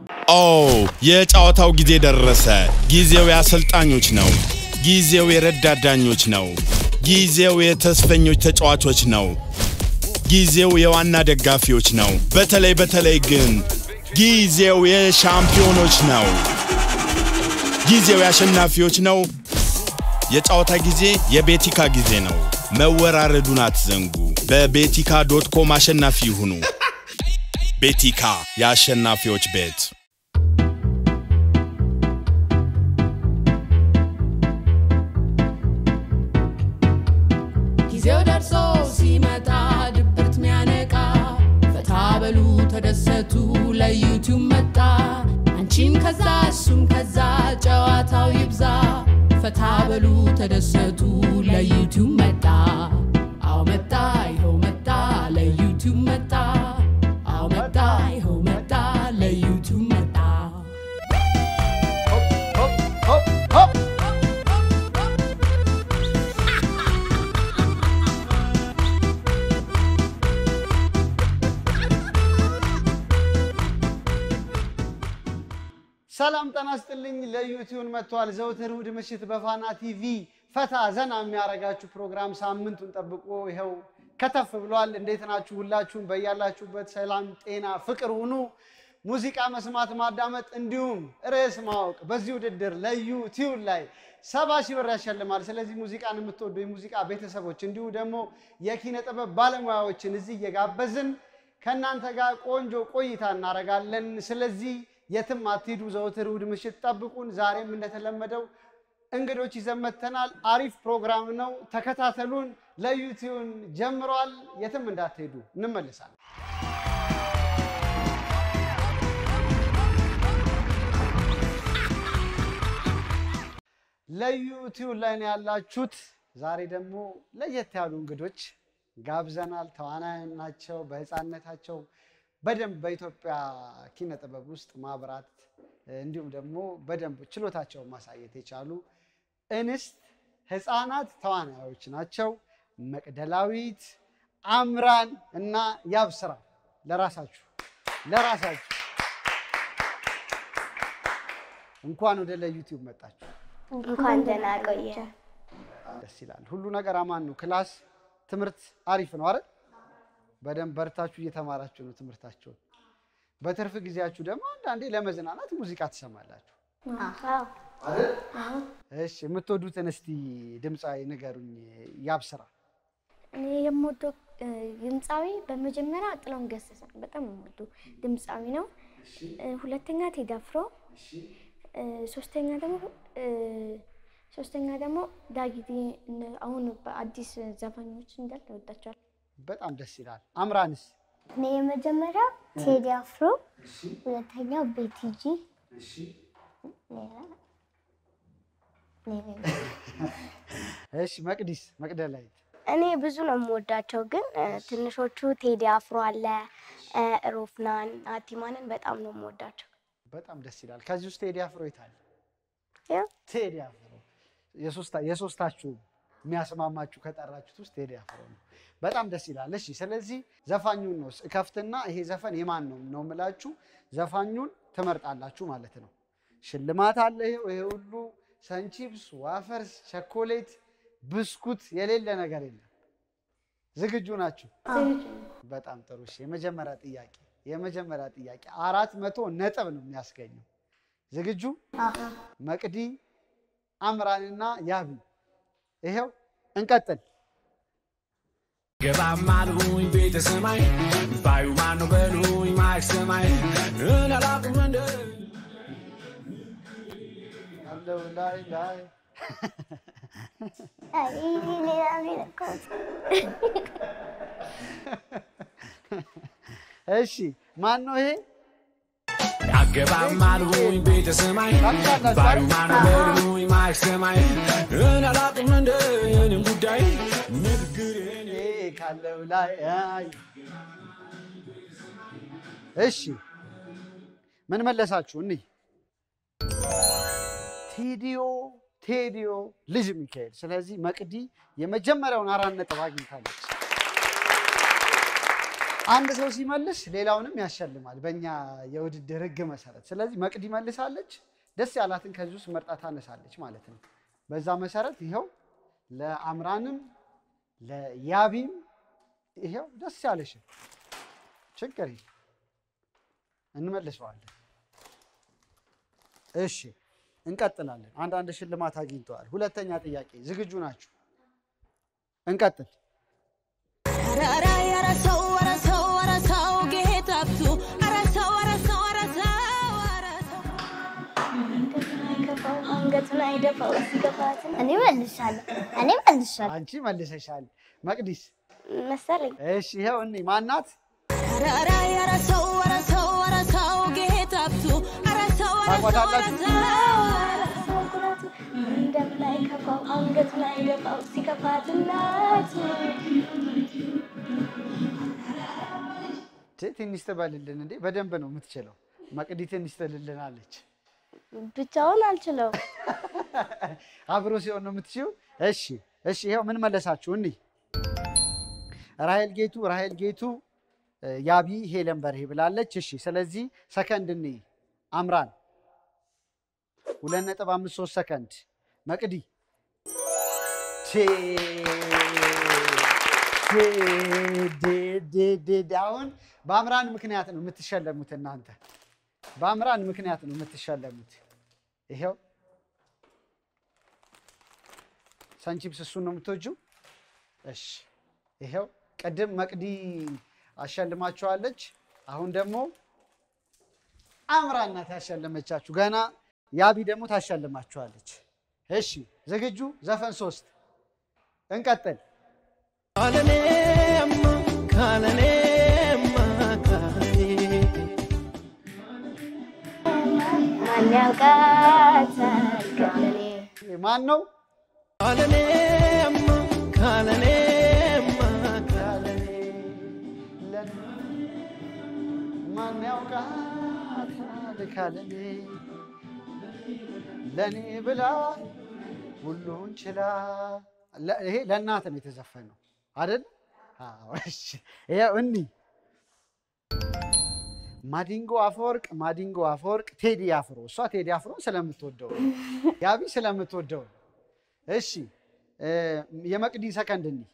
ኦ የጨዋታው ጊዜ ደረሰ። ጊዜው የአሰልጣኞች ነው። ጊዜው የረዳት ዳኞች ነው። ጊዜው የተስፈኞች ተጫዋቾች ነው። ጊዜው የዋና ደጋፊዎች ነው። በተለይ በተለይ ግን ጊዜው የሻምፒዮኖች ነው። ጊዜው የአሸናፊዎች ነው። የጨዋታ ጊዜ የቤቲካ ጊዜ ነው። መወራረዱን አትዘንጉ። በቤቲካ ዶት ኮም አሸናፊ ይሁኑ። ቤቲካ የአሸናፊዎች ቤት። ጊዜው ደርሶ ሲመጣ ድብርት ሚያነቃ ፈታ በሉ ተደሰቱ ለዩቲዩብ መጣ አንቺም ከዛ እሱም ከዛ ጨዋታው ይብዛ ፈታ በሉ ተደሰቱ ለዩቲዩብ መጣ አዎ መጣ ይኸው መጣ ለዩቲዩብ መጣ አዎ መጣ ይኸው መጣ ለዩቲዩብ መጣ ሰላም ጤና ይስጥልኝ። ለዩቲዩብ መጥቷል። ዘውትር እሑድ ምሽት በፋና ቲቪ ፈታ ዘና የሚያደርጋችሁ ፕሮግራም ሳምንቱን ጠብቆ ይኸው ከተፍ ብሏል። እንዴት ናችሁ? ሁላችሁም በያላችሁበት ሰላም፣ ጤና፣ ፍቅር ሁኑ። ሙዚቃ መስማት፣ ማዳመጥ እንዲሁም ርዕስ ማወቅ በዚህ ውድድር ለዩቲዩብ ላይ ሰባ ሺህ ብር ያሸልማል። ስለዚህ ሙዚቃን የምትወዱ የሙዚቃ ቤተሰቦች እንዲሁ ደግሞ የኪነ ጥበብ ባለሙያዎችን እዚህ እየጋበዝን ከእናንተ ጋር ቆንጆ ቆይታ እናደርጋለን። ስለዚህ የትም አትሂዱ። ዘወትር እሑድ ምሽት ጠብቁን። ዛሬም እንደተለመደው እንግዶች ይዘን መጥተናል። አሪፍ ፕሮግራም ነው፣ ተከታተሉን። ለዩቲዩብ ጀምሯል። የትም እንዳትሄዱ፣ እንመልሳለን። ለዩቲዩብ ላይ ነው ያላችሁት። ዛሬ ደግሞ ለየት ያሉ እንግዶች ጋብዘናል። ተዋናያን ናቸው። በህፃንነታቸው በደንብ በኢትዮጵያ ኪነ ጥበብ ውስጥ ማብራት እንዲሁም ደግሞ በደንብ ችሎታቸውን ማሳየት የቻሉ እንስት ህፃናት ተዋናዮች ናቸው። መቅደላዊት፣ አምራን እና ያብስራ ለራሳችሁ ለራሳችሁ እንኳን ወደ ለዩቲዩብ መጣችሁ። እንኳን ደህና ቆየ። ደስ ይላል። ሁሉ ነገር አማን ነው። ክላስ ትምህርት አሪፍ ነው አይደል? በደንብ በርታችሁ እየተማራችሁ ነው ትምህርታችሁን። በትርፍ ጊዜያችሁ ደግሞ አንዳንዴ ለመዝናናት ሙዚቃ ትሰማላችሁ። እሺ፣ የምትወዱትን እስቲ ድምፃዊ ንገሩኝ። ያብስራ እኔ የምወደው እ፣ ድምፃዊ በመጀመሪያ ጥላሁን ገሰሰ ነው። በጣም የምወደው ድምፃዊ ነው። እ፣ ሁለተኛ ቴዲ አፍሮ፣ እ፣ ሶስተኛ ደግሞ እ፣ ሶስተኛ ደግሞ ዳጊቴ እነ- አሁን በአዲስ ዘፋኞች እንዳለ እወዳቸዋለሁ። በጣም ደስ ይላል። አምራንስ እኔ የመጀመሪያው ቴዲ አፍሮ፣ ሁለተኛው ቤቲጂ፣ እሺ፣ መቅዲስ መቅደላዊት እኔ ብዙ ነው የምወዳቸው፣ ግን እ፣ ትንሾቹ ቴዲ አፍሮ አለ፣ እ፣ ሮፍናን፣ አቲማንን በጣም ነው የምወዳቸው። በጣም ደስ ይላል። ከዚህ ውስጥ ቴዲ አፍሮ የታለ? ያው ቴዲ አፍሮ የሶስታ- የሶስታችሁ የሚያስማማችሁ ከጠራችሁት ውስጥ ቴዲ አፍሮ ነው። በጣም ደስ ይላል። እሺ፣ ስለዚህ ዘፋኙን ነው እከፍትና ይሄ ዘፈን የማን ነው ነው የምላችሁ። ዘፋኙን ትመርጣላችሁ ማለት ነው። ሽልማት አለ። ይሄው ይሄ ሁሉ ሰንቺፕስ፣ ዋፈርስ፣ ቸኮሌት፣ ብስኩት የሌለ ነገር የለም። ዝግጁ ናችሁ? በጣም ጥሩ። እሺ፣ የመጀመሪያ ጥያቄ የመጀመሪያ ጥያቄ አራት መቶ ነጥብ ነው የሚያስገኘው። ዝግጁ? መቅዲ አምራንና ያቢ ይሄው እንቀጥል። ገባም አልሁኝ ቤተ ሰማይ ባዩ ማነው በሉኝ ማይክ ሰማይ እናላቁም እንደ አለው ላይ ላይ እሺ ማን ነው ይሄ? አገባም አልሁኝ ቤተ ሰማይ ባዩ ማነው በሉኝ ማይክ ሰማይ እናላቁም እንደ የኔም ጉዳይ ንግግሬን ይሄ ካለው ላይ አይ እሺ ምን መለሳችሁ? እኒ ቴዲዮ ቴዲዮ ልጅ ሚካኤል። ስለዚህ መቅዲ የመጀመሪያውን አራት ነጥብ አግኝታለች። አንድ ሰው ሲመልስ ሌላውንም ያሸልማል በእኛ የውድድር ህግ መሰረት። ስለዚህ መቅዲ መልሳለች፣ ደስ ያላትን ከዚህ ውስጥ መርጣ ታነሳለች ማለት ነው። በዛ መሰረት ይኸው ለአምራንም ለያቢም ይኸው ደስ ያለሽን ችግር የለም እንመልሰዋለን። እሺ እንቀጥላለን። አንዳንድ ሽልማት አግኝተዋል። ሁለተኛ ጥያቄ ዝግጁ ናችሁ? እንቀጥል። አይከፋው አንገቱን አይደፋው ሲገፋትን እኔ መልሻለሁ እኔ መልሻለሁ አንቺ መልሰሻል። መቅዲስ መሰለኝ እሺ ይኸው እኔ ማናት? ታውቋታላችሁ? እንደምን አይከፋው አንገቱን አይደፋው ሲከፋት እናቱ ት- ትንሽ ትበልልን እንዴ! በደንብ ነው የምትችለው። መቅዲ ትንሽ ትልልናለች። ብቻውን አልችለው አብሮ ሲሆን ነው የምትችይው። እሺ እሺ፣ ይኸው ምን መለሳችሁ? እኒ ራሄል ጌቱ ራሄል ጌቱ እ፣ ያቢ ሄለን በርሄ ብላለች። እሺ፣ ስለዚህ ሰከንድ እኒ አምራን ሁለት ነጥብ አምስት ሶስት ሰከንድ መቅዲ ቴ ቴ ዴ ዴ ዴ ዴ። አሁን በአምራን ምክንያት ነው የምትሸለሙት እናንተ በአምራን ምክንያት ነው የምትሸለሙት። ይሄው ሰንቺፕስ እሱን ነው የምትወጂው? እሺ ይሄው ቅድም መቅዲ አሸልማችኋለች። አሁን ደግሞ አምራን ናት ያሸለመቻችሁ። ገና ያቢ ደግሞ ታሸልማችኋለች። እሺ ዝግጁ? ዘፈን ሶስት እንቀጥል። ካለኔማ ካለኔማ ካለኔ ማን ያውቃታል ከለኔ ማን ነው? ካለኔማ ካለኔማ ካለኔ ለኔ ማን ያውቃታል ካለኔ ለኔ ብላ ሁሉን ችላ። ለ- ይሄ ለእናት ነው የተዘፈነው አይደል? አዎ፣ እሺ። ይኸው እኒ ማዲንጎ አፈወርቅ ማዲንጎ አፈወርቅ ቴዲ አፍሮ እሷ ቴዲ አፍሮ ስለምትወደው ነው። ያቢ ስለምትወደው ነው። እሺ እ፣ የመቅዲ ሰከንድ እኒ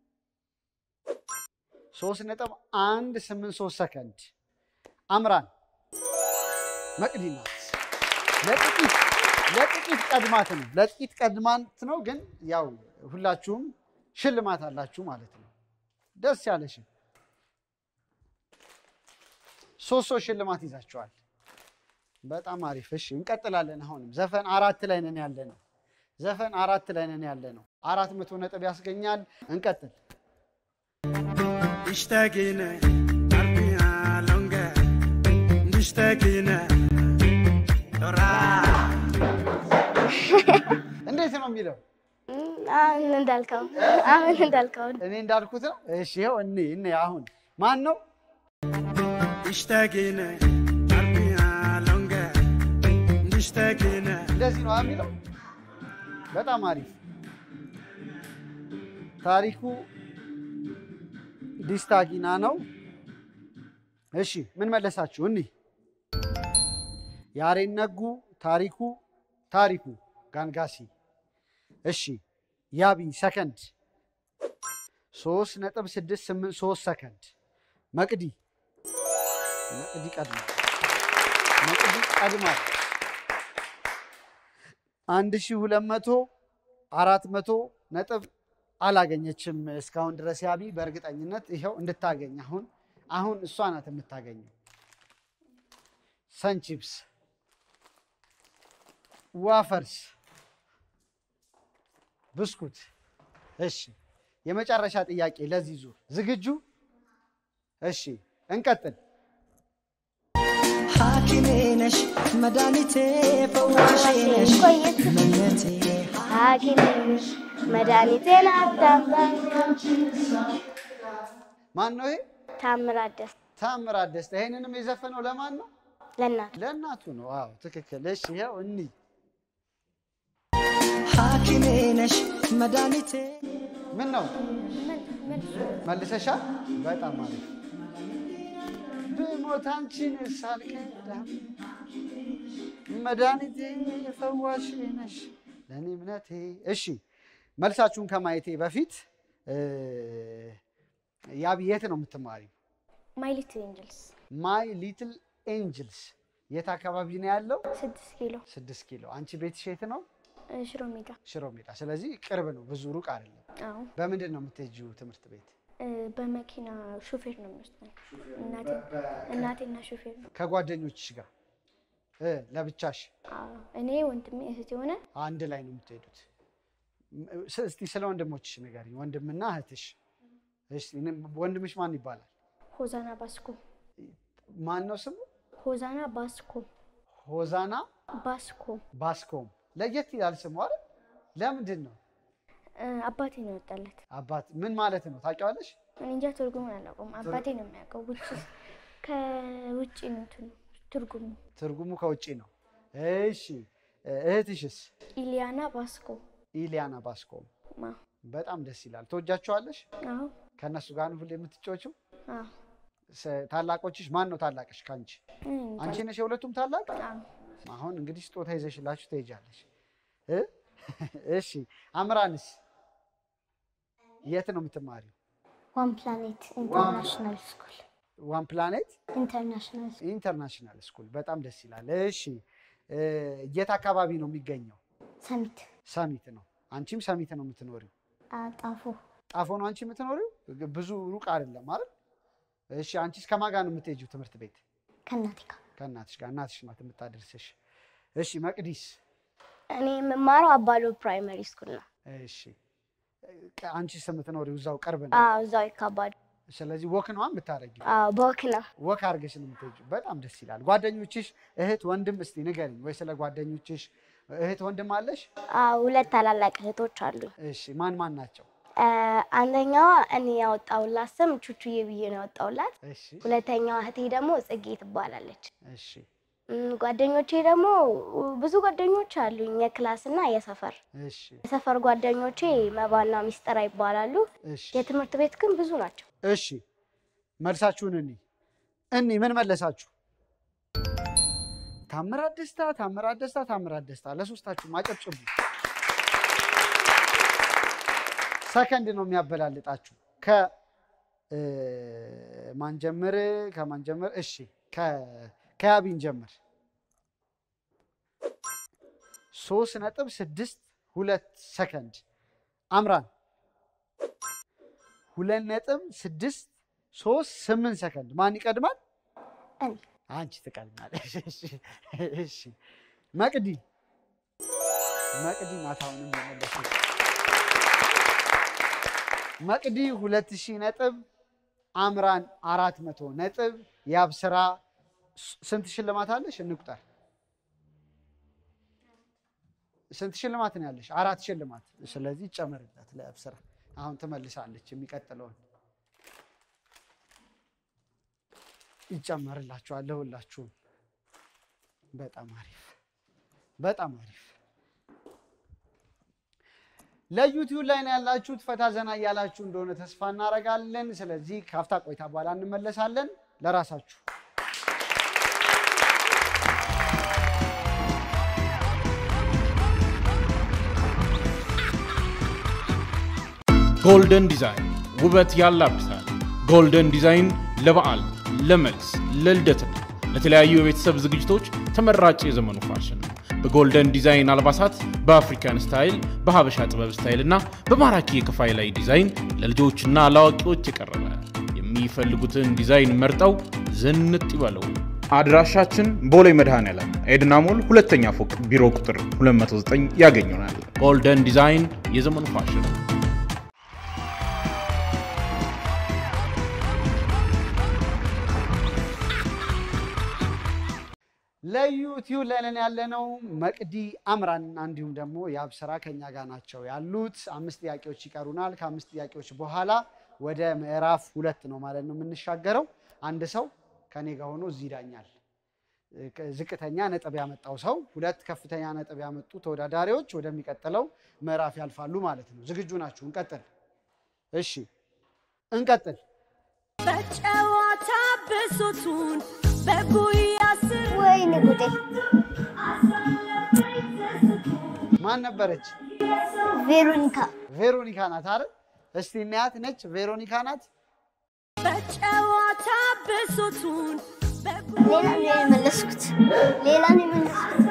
ሶስት ነጥብ አንድ ስምንት ሶስት ሰከንድ አምራን መቅዲ ናት። ለጥቂት ለጥቂት ቀድማት ነው ለጥቂት ቀድማት ነው፣ ግን ያው ሁላችሁም ሽልማት አላችሁ ማለት ነው። ደስ ያለሽን ሶስት ሶስት ሽልማት ይዛችኋል። በጣም አሪፍ። እሺ እንቀጥላለን። አሁንም ዘፈን አራት ላይ ነን ያለ ነው። ዘፈን አራት ላይ ነን ያለ ነው። አራት መቶ ነጥብ ያስገኛል። እንቀጥል። اشتاقينا قلبي لونجا اشتاقينا እንዴት ነው የሚለው? አሁን እንዳልከው አሁን እንዳልከው እኔ እንዳልኩት ነው። እሺ ይኸው እኔ እኔ አሁን ማን ነው? اشتاقينا قلبي لونجا اشتاقينا እንደዚህ ነው የሚለው። በጣም አሪፍ። ታሪኩ ዲስታጊና ነው። እሺ ምን መለሳችሁ? እኒ ያሬን ነጉ፣ ታሪኩ ታሪኩ ጋንጋሲ። እሺ ያቢ ሰከንድ ሶስት ነጥብ ስድስት ስምንት ሶስት ሰከንድ መቅዲ መቅዲ ቀድማ መቅዲ ቀድማ አንድ ሺህ ሁለት መቶ አራት መቶ ነጥብ አላገኘችም እስካሁን ድረስ ያቢ በእርግጠኝነት ይኸው እንድታገኝ አሁን አሁን እሷ ናት የምታገኘው። ሰንቺፕስ፣ ዋፈርስ፣ ብስኩት። እሺ የመጨረሻ ጥያቄ ለዚህ ዙር ዝግጁ? እሺ እንቀጥል። ሐኪሜ ነሽ መድኃኒቴ ፈዋሼ ነሽ ቆየት መነቴ ሐኪምሽ መድኃኒቴን አታምጣኝ ማን ነው ይሄ? ታምራት ደስ ታምራት ደስታ። ይሄንንም የዘፈነው ለማን ነው? ለእናቱ ለእናቱ ነው። አዎ ትክክል። እሺ ይኸው እኒ ሐኪሜ ነሽ መድኃኒቴ ምን ነው መልሰሻል? በጣም አሪፍ ብሞት አንቺን ሳልከዳም መድኃኒቴ ፈዋሽ ነሽ ለእኔ እምነቴ። እሺ መልሳችሁን ከማየቴ በፊት እ፣ ያብ የት ነው የምትማሪው? ማይ ሊትል ኤንጅልስ ማይ ሊትል ኤንጅልስ የት አካባቢ ነው ያለው? ስድስት ኪሎ ስድስት ኪሎ። አንቺ ቤትሽ የት ነው? እ፣ ሽሮ ሜዳ። ሽሮ ሜዳ። ስለዚህ ቅርብ ነው፣ ብዙ ሩቅ አይደለም። አዎ በምንድን ነው የምትሄጂው ትምህርት ቤት? እ፣ በመኪና ሹፌር ነው የሚወስደኝ። እናቴ- እናቴና ሹፌር ነው። ከጓደኞችሽ ጋር እ፣ ለብቻሽ አዎ እኔ ወንድሜ እህት የሆነ አንድ ላይ ነው የምትሄዱት? ም- ስ- እስቲ ስለ ወንድሞችሽ ንገሪኝ። ወንድምና እህትሽ። እስቲ ን- ወንድምሽ ማን ይባላል? ሆዛና ባስኮ ማን ነው ስሙ? ሆዛና ባስኮ ሆዛና ባስኮ ባስኮም። ለየት ይላል ስሙ አይደል? ለምንድን ነው? እ፣ አባቴ ነው ያወጣለት። አባት ምን ማለት ነው ታውቂዋለሽ? እኔ እንጃ ትርጉሙን አላውቀውም። አባቴ ነው የሚያውቀው። ውጭ ከውጭ ነው እንትኑ ትርጉሙ። ትርጉሙ ከውጭ ነው። እሺ እህትሽስ? ኢሊያና ባስኮ ኢሊያና ባስኮም። ማ በጣም ደስ ይላል። ትወጃቸዋለሽ? አዎ ከእነሱ ጋር ነው ሁሌ የምትጫወችው? አዎ ስ- ታላቆችሽ ማን ነው ታላቅሽ ከአንቺ? እኔ እንጃ። አንቺ ነሽ የሁለቱም ታላቅ? አዎ አሁን እንግዲህ ስጦታ ይዘሽላችሁ ትሄጃለሽ። እ? እሺ አምራንስ የት ነው የምትማሪው? ዋን ፕላኔት ኢንተርናሽናል ስኩል ዋን ፕላኔት ኢንተርናሽናል ስኩል ኢንተርናሽናል ስኩል። በጣም ደስ ይላል። እሺ እ፣ የት አካባቢ ነው የሚገኘው? ሰሚት ሰሚት ነው። አንቺም ሰሚት ነው የምትኖሪው? ጣፎ ጣፎ ነው አንቺ የምትኖሪው? ብዙ ሩቅ አይደለም አይደል? እሺ አንቺስ ከማን ጋር ነው የምትሄጂው ትምህርት ቤት? ከእናቴ ጋር ከእናትሽ ጋር። እናትሽ ናት የምታደርስሽ። እሺ መቅዲስ? እኔ የምማረው አባሎ ፕራይመሪ ስኩል ነው። እሺ እ፣ አንቺስ የምትኖሪው እዛው ቅርብ ነው። አዎ እዛው ይካባዱ። ስለዚህ ወክ ነው የምታደርጊው? አዎ በወክ ነው። ወክ አድርገሽ ነው የምትሄጂው። በጣም ደስ ይላል። ጓደኞችሽ እህት ወንድም እስቲ ንገሪኝ፣ ወይ ስለ ጓደኞችሽ እህት ወንድም አለሽ? አዎ ሁለት ታላላቅ እህቶች አሉኝ። እሺ ማን ማን ናቸው? እ፣ አንደኛዋ እኔ ያወጣሁላት ስም ቹቹዬ ብዬ ነው ያወጣሁላት። እሺ ሁለተኛዋ እህቴ ደግሞ ጽጌ ትባላለች። እሺ እም፣ ጓደኞቼ ደግሞ ብዙ ጓደኞች አሉኝ፣ የክላስ እና የሰፈር። እሺ የሰፈር ጓደኞቼ መባና ሚስጥራ ይባላሉ። እሺ የትምህርት ቤት ግን ብዙ ናቸው። እሺ መልሳችሁን እኒ እኒ ምን መለሳችሁ? ታምራት ደስታ፣ ታምራት ደስታ፣ ታምራት ደስታ። ለሶስታችሁም አጨብጭቡ። ሰከንድ ነው የሚያበላልጣችሁ። ከ እ፣ ማን ጀምር? ከማን ጀምር? እሺ ከ- ከያቢን ጀምር። ሶስት ነጥብ ስድስት ሁለት ሰከንድ አምራን ሁለት ነጥብ ስድስት ሶስት ስምንት ሰከንድ ማን ይቀድማል? እኔ አንቺ ትቀድማለሽ። እሺ፣ እሺ። መቅዲ መቅዲ ናት አሁንም የመለሰች። መቅዲ ሁለት ሺህ ነጥብ አምራን አራት መቶ ነጥብ ያብስራ ስ- ስንት ሽልማት አለሽ? እንቁጠር። ስንት ሽልማት ነው ያለሽ? አራት ሽልማት። ስለዚህ ይጨመርላት ለያብስራ። አሁን ትመልሳለች የሚቀጥለውን ይጨመርላችኋል ለሁላችሁም። በጣም አሪፍ በጣም አሪፍ። ለዩቲዩብ ላይ ነው ያላችሁት። ፈታ ዘና እያላችሁ እንደሆነ ተስፋ እናደርጋለን። ስለዚህ ካፍታ ቆይታ በኋላ እንመለሳለን። ለራሳችሁ ጎልደን ዲዛይን ውበት ያላብሳል። ጎልደን ዲዛይን ለበዓል፣ ለመልስ፣ ለልደትና ለተለያዩ የቤተሰብ ዝግጅቶች ተመራጭ የዘመኑ ፋሽን ነው። በጎልደን ዲዛይን አልባሳት በአፍሪካን ስታይል፣ በሀበሻ ጥበብ ስታይል እና በማራኪ የከፋይ ላይ ዲዛይን ለልጆችና ለአዋቂዎች የቀረበ የሚፈልጉትን ዲዛይን መርጠው ዝንጥ ይበለው። አድራሻችን ቦሌ መድኃኔዓለም ኤድና ሞል ሁለተኛ ፎቅ ቢሮ ቁጥር 209 ያገኙናል። ጎልደን ዲዛይን የዘመኑ ፋሽን ለዩቲዩብ ላይ ነን ያለነው መቅዲ አምራን እንዲሁም ደግሞ የአብስራ ከኛ ጋር ናቸው ያሉት። አምስት ጥያቄዎች ይቀሩናል። ከአምስት ጥያቄዎች በኋላ ወደ ምዕራፍ ሁለት ነው ማለት ነው የምንሻገረው። አንድ ሰው ከኔ ጋር ሆኖ እዚህ ይዳኛል። ዝቅተኛ ነጥብ ያመጣው ሰው፣ ሁለት ከፍተኛ ነጥብ ያመጡ ተወዳዳሪዎች ወደሚቀጥለው ምዕራፍ ያልፋሉ ማለት ነው። ዝግጁ ናችሁ? እንቀጥል። እሺ እንቀጥል። በጨዋታ ብሶቱን በጉያ ስር ወይኔ ጉዴ! ማን ነበረች? ቬሮኒካ ቬሮኒካ ናት አይደል? እስቲ እናያት። ነች ቬሮኒካ ናት። በጨዋታ ብሶቱን ሌላ ነው የመለስኩት። ሌላ ነው የመለስኩት።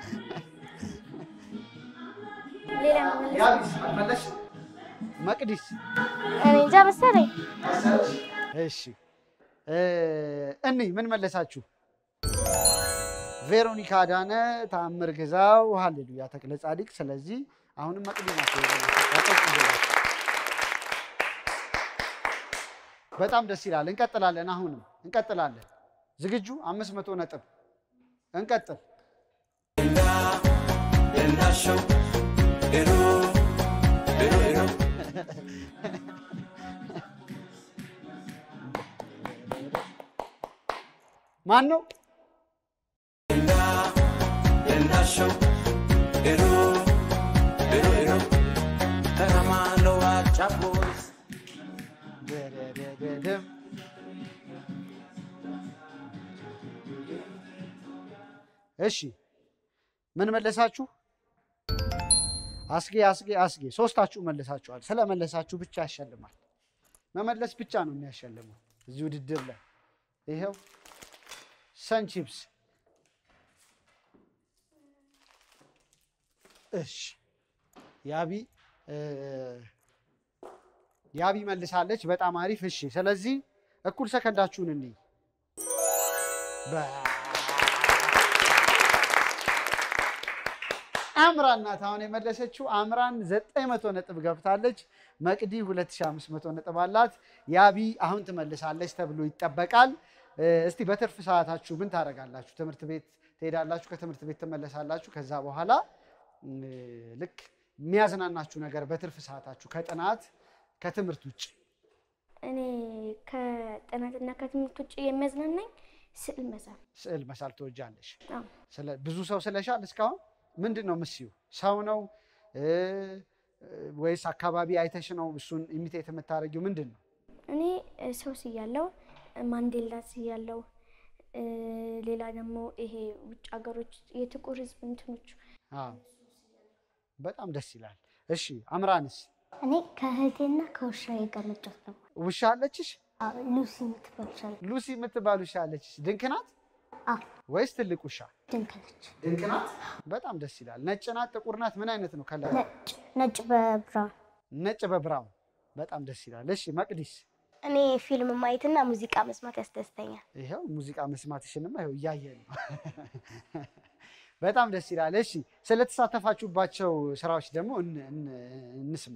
ሌላ ነው የመለስኩት። ያቢስ መለሽ? መቅዲስ እኔ እንጃ መሰለኝ። እሺ እ እኒ ምን መለሳችሁ? ቬሮኒካ አዳነ፣ ተአምር ግዛው፣ ሃሌሉያ ተክለ ጻዲቅ። ስለዚህ አሁንም መቅዲ ናቸው የመለሱት። ያጨብጭቡላቸው። በጣም ደስ ይላል። እንቀጥላለን። አሁንም እንቀጥላለን። ዝግጁ? አምስት መቶ ነጥብ እንቀጥል። ማን ነው? ደደደደም። እሺ ምን መለሳችሁ? አስጌ አስጌ አስጌ ሶስታችሁ መለሳችኋል። ስለመለሳችሁ ብቻ ያሸልማል። መመለስ ብቻ ነው የሚያሸልመው እዚህ ውድድር ላይ ይኸው ሰን ቺፕስ። እሺ ያቢ እ ያቢ መልሳለች። በጣም አሪፍ። እሺ ስለዚህ እኩል ሰከንዳችሁን እንይ። በ- አምራን ናት አሁን የመለሰችው። አምራን 900 ነጥብ ገብታለች። መቅዲ 2500 ነጥብ አላት። ያቢ አሁን ትመልሳለች ተብሎ ይጠበቃል። እ፣ እስቲ በትርፍ ሰዓታችሁ ምን ታደርጋላችሁ? ትምህርት ቤት ትሄዳላችሁ፣ ከትምህርት ቤት ትመለሳላችሁ። ከዛ በኋላ እ፣ ልክ የሚያዝናናችሁ ነገር በትርፍ ሰዓታችሁ ከጥናት ከትምህርት ውጭ እኔ ከጥናትና ከትምህርት ውጭ የሚያዝናናኝ ስዕል መሳል። ስዕል መሳል ትወጃለሽ? አዎ። ስለ- ብዙ ሰው ስለሻል እስካሁን ምንድን ነው ምስዩ? ሰው ነው እ፣ ወይስ አካባቢ አይተሽ ነው እሱን ኢሚቴት የምታደርጊው? ምንድን ነው? እኔ እ፣ ሰው ስያለው ማንዴላ ስያለው እ፣ ሌላ ደግሞ ይሄ ውጭ ሀገሮች የጥቁር ሕዝብ እንትኖች አዎ፣ በጣም ደስ ይላል። እሺ አምራንስ እኔ ከእህቴና ከውሻዬ ጋር መጫወት ነው። ውሻ አለችሽ? አዎ፣ ሉሲ የምትባል ውሻ አለች። ሉሲ የምትባል ውሻ አለችሽ? ድንክ ናት አዎ፣ ወይስ ትልቅ ውሻ? ድንክ ነች። ድንክ ናት። በጣም ደስ ይላል። ነጭ ናት? ጥቁር ናት? ምን አይነት ነው ከለር? ነጭ ነጭ በብራውን ነጭ በብራውን። በጣም ደስ ይላል። እሺ መቅዲስ እኔ ፊልም ማየትና ሙዚቃ መስማት ያስደስተኛል። ይኸው ሙዚቃ መስማትሽንማ ይኸው እያየን ነው። በጣም ደስ ይላል። እሺ ስለተሳተፋችሁባቸው ስራዎች ደግሞ እን- እን- እንስማ።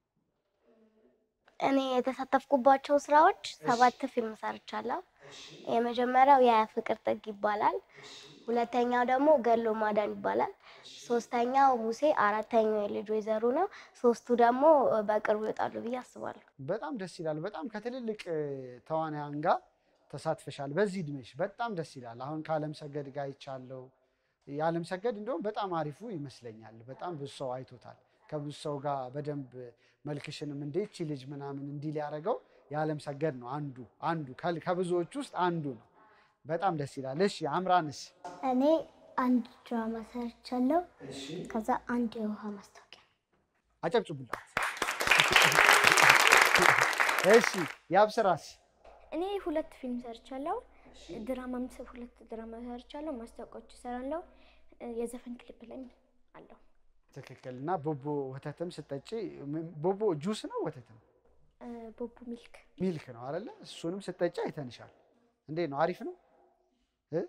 እኔ የተሳተፍኩባቸው ስራዎች ሰባት ፊልም ሰርቻለሁ። የመጀመሪያው የፍቅር ጥግ ይባላል። ሁለተኛው ደግሞ ገሎ ማዳን ይባላል። ሶስተኛው ሙሴ፣ አራተኛው የልጅ ወይዘሮ ነው። ሶስቱ ደግሞ በቅርቡ ይወጣሉ ብዬ አስባለሁ። በጣም ደስ ይላል። በጣም ከትልልቅ እ፣ ተዋናያን ጋር ተሳትፈሻል በዚህ እድሜሽ። በጣም ደስ ይላል። አሁን ከአለም ሰገድ ጋር ይቻለው የአለም ሰገድ እንደውም በጣም አሪፉ ይመስለኛል። በጣም ብዙ ሰው አይቶታል። ከብዙ ሰው ጋር በደንብ መልክሽንም እንዴ ይቺ ልጅ ምናምን እንዲህ ሊያደርገው የአለም ሰገድ ነው አንዱ አንዱ ከል- ከብዙዎች ውስጥ አንዱ ነው። በጣም ደስ ይላል። እሺ አምራንስ? እኔ አንድ ድራማ ሰርቻለሁ። ከዛ አንድ የውሃ ማስታወቂያ አጨብጭቡላት። እሺ ያብስራስ? እኔ ሁለት ፊልም ሰርቻለሁ። ድራማም ስ- ሁለት ድራማ ሰርቻለሁ። ማስታወቂያዎች እሰራለሁ። እ፣ የዘፈን ክሊፕ ላይ አለው። ትክክል። እና ቦቦ ወተትም ስጠጪ ም- ቦቦ ጁስ ነው ወተት ነው እ፣ ቦቡ ሚልክ ሚልክ ነው አይደለ? እሱንም ስጠጪ አይተንሻል። እንዴት ነው? አሪፍ ነው እ?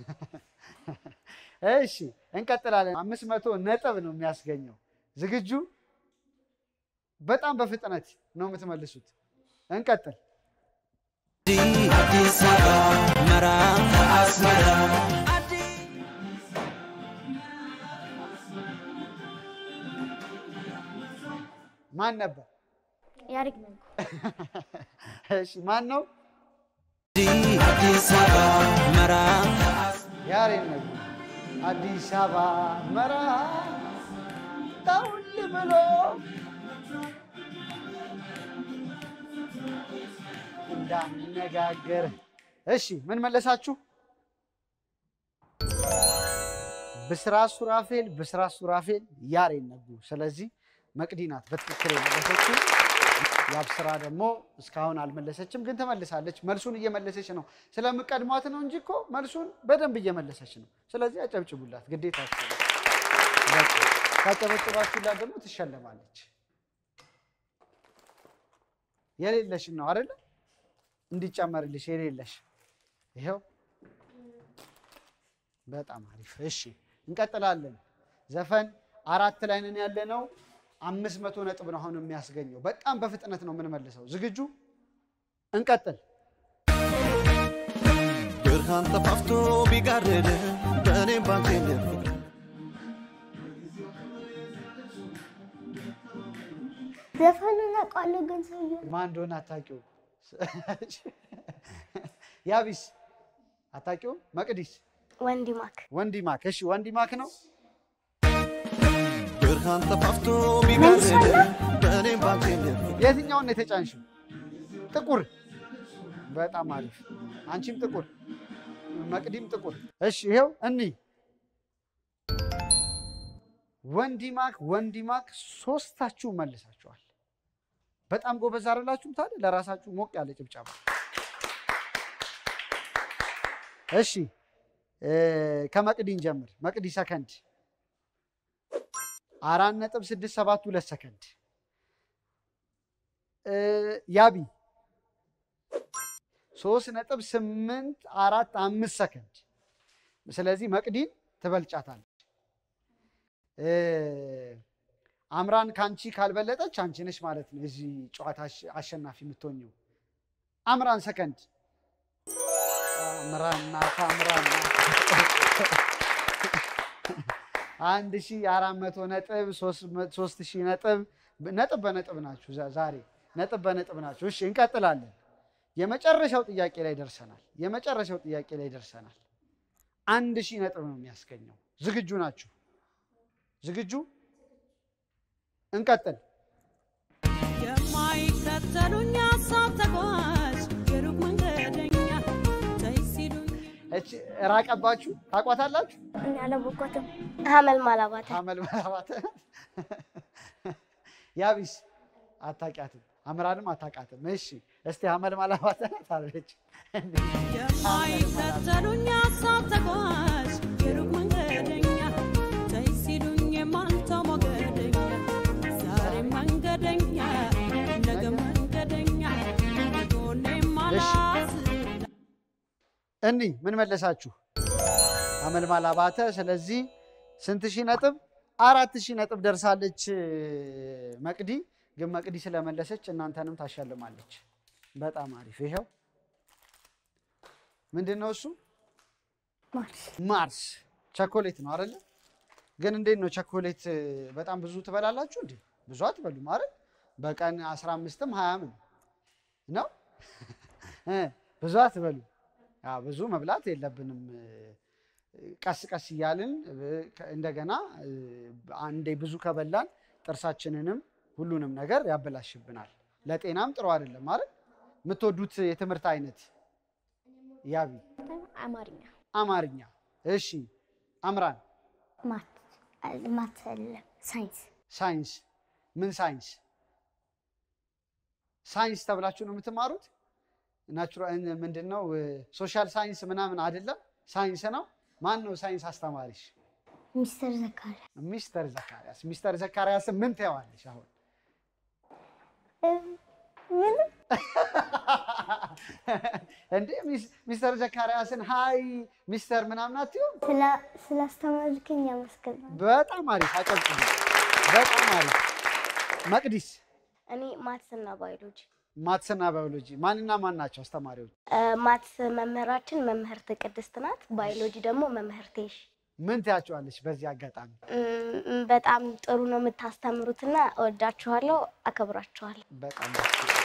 እሺ እንቀጥላለን። አምስት መቶ ነጥብ ነው የሚያስገኘው። ዝግጁ? በጣም በፍጥነት ነው የምትመልሱት። እንቀጥል። አዲስ አበባ መራም አስመራ ማን ነበር? ያሪግ ነኝ። እሺ ማን ነው? አዲስ አበባ መራም ያሬድ ነጉ። አዲስ አበባ መራ ጠውል ብሎ እንዳነጋገር። እሺ ምን መለሳችሁ? ብስራት ሱራፌል፣ ብስራት ሱራፌል፣ ያሬድ ነጉ። ስለዚህ መቅዲ ናት በትክክል የመለሰችው። የአብስራ ደግሞ እስካሁን አልመለሰችም፣ ግን ትመልሳለች። መልሱን እየመለሰች ነው። ስለምቀድሟት ነው እንጂ እኮ መልሱን በደንብ እየመለሰች ነው። ስለዚህ አጨብጭቡላት፣ ግዴታችሁ ነው። በቃ ካጨበጭባችሁላት ደግሞ ትሸለማለች። የሌለሽን ነው አይደለ? እንዲጨመርልሽ የሌለሽ ይኸው። በጣም አሪፍ። እሺ እንቀጥላለን። ዘፈን አራት ላይ ነን ያለ ነው። አምስት መቶ ነጥብ ነው አሁን የሚያስገኘው። በጣም በፍጥነት ነው የምንመልሰው። ዝግጁ? እንቀጥል። ብርሃን ጠፋፍቶ ቢጋርድ በእኔም ባንቴ ፍቅር ዘፈኑን አውቃለሁ ግን ሰውዬው ማን እንደሆነ አታውቂውም? ያቢስ አታውቂውም? መቅዲስ ወንዲ ማክ ወንዲ ማክ። እሺ ወንዲ ማክ ነው። ብርሃን ጠፋፍቶ ቢጋርድ በእኔም ባንቴ ፍቅር የትኛውን ነው የተጫንሽው? ጥቁር። በጣም አሪፍ። አንቺም ጥቁር፣ መቅዲም ጥቁር። እሺ ይኸው እኒ ወንዲ ማክ ወንዲ ማክ ሶስታችሁ መልሳችኋል። በጣም ጎበዝ አይደላችሁም? ታዲያ ለራሳችሁ ሞቅ ያለ ጭብጨባ። እሺ እ ከመቅዲን ጀምር። መቅዲ ሰከንድ አራት ነጥብ ስድስት ሰባት ሁለት ሰከንድ እ ያቢ ሶስት ነጥብ ስምንት አራት አምስት ሰከንድ። ስለዚህ መቅዲን ትበልጫታለች። እ አምራን ከአንቺ ካልበለጠች አንቺ ነሽ ማለት ነው የዚህ ጨዋታ አሸ- አሸናፊ የምትሆኘው። አምራን ሰከንድ አምራን ናት አምራን ናት። አንድ ሺ አራት መቶ ነጥብ ሶስት መ- ሶስት ሺህ ነጥብ ነጥብ በነጥብ ናችሁ ዛ- ዛሬ ነጥብ በነጥብ ናችሁ። እሺ እንቀጥላለን። የመጨረሻው ጥያቄ ላይ ደርሰናል። የመጨረሻው ጥያቄ ላይ ደርሰናል። አንድ ሺህ ነጥብ ነው የሚያስገኘው። ዝግጁ ናችሁ? ዝግጁ? እንቀጥል። የማይከተሉኝ ሀሳብ ተጓዥ የሩቅ መንገደኛ ተይ ሲሉኝ እቺ ራቀባችሁ፣ ታቋታላችሁ? እኔ አላወኳትም። ሀመል ማላባተ አመል መራባት ያቢስ አታውቂያትም፣ አምራንም አታውቃትም። እሺ እስቲ አመል ማላባት ናት አለች። የማይከተሉኝ ሀሳብ ተጓዥ የሩቅ መንገደኛ ተይ ሲሉኝ የማልተው ሞገደኛ ዛሬ መንገደኛ ነገ መንገደኛ ጎኔ ማላስ እኒ ምን መለሳችሁ? አመልማል አባተ። ስለዚህ ስንት ሺህ ነጥብ? አራት ሺህ ነጥብ ደርሳለች መቅዲ። ግን መቅዲ ስለመለሰች እናንተንም ታሸልማለች። በጣም አሪፍ። ይኸው ምንድን ነው እሱ? ማርስ ማርስ ቸኮሌት ነው አይደለ? ግን እንዴት ነው ቸኮሌት በጣም ብዙ ትበላላችሁ እንዴ? ብዙ አትበሉም አይደል? በቀን 15ም 20ም ነው እ ብዙ አትበሉ። አዎ ብዙ መብላት የለብንም። ቀስ ቀስ እያልን እንደገና አንዴ ብዙ ከበላን ጥርሳችንንም ሁሉንም ነገር ያበላሽብናል። ለጤናም ጥሩ አይደለም አይደል? የምትወዱት የትምህርት አይነት ያቢ አማርኛ አማርኛ። እሺ አምራን ማት ማት አይደለም ሳይንስ ሳይንስ። ምን ሳይንስ? ሳይንስ ተብላችሁ ነው የምትማሩት? ናቹራል ምንድን ነው? ሶሻል ሳይንስ ምናምን አይደለም፣ ሳይንስ ነው። ማን ነው ሳይንስ አስተማሪሽ? ሚስተር ዘካሪያ ሚስተር ዘካርያስ። ሚስተር ዘካርያስ ምን ትይዋለሽ አሁን? ምን እንዴ ሚስ- ሚስተር ዘካርያስን ሀይ ሚስተር ምናምን አትይውም? ስላስተማርከኝ አመስግናለሁ። በጣም አሪፍ አጨብጭቡ። በጣም አሪፍ። መቅዲስ እኔ ማትስና ባዮሎጂ ማትስና ባዮሎጂ ማንና ማን ናቸው አስተማሪዎች? ማትስ መምህራችን መምህርት ቅድስት ናት። ባዮሎጂ ደግሞ መምህርቴሽ ምን ትያቸዋለች በዚህ አጋጣሚ? እም፣ በጣም ጥሩ ነው የምታስተምሩትና እወዳችኋለሁ፣ አከብራችኋለሁ። በጣም ደስ ይላል።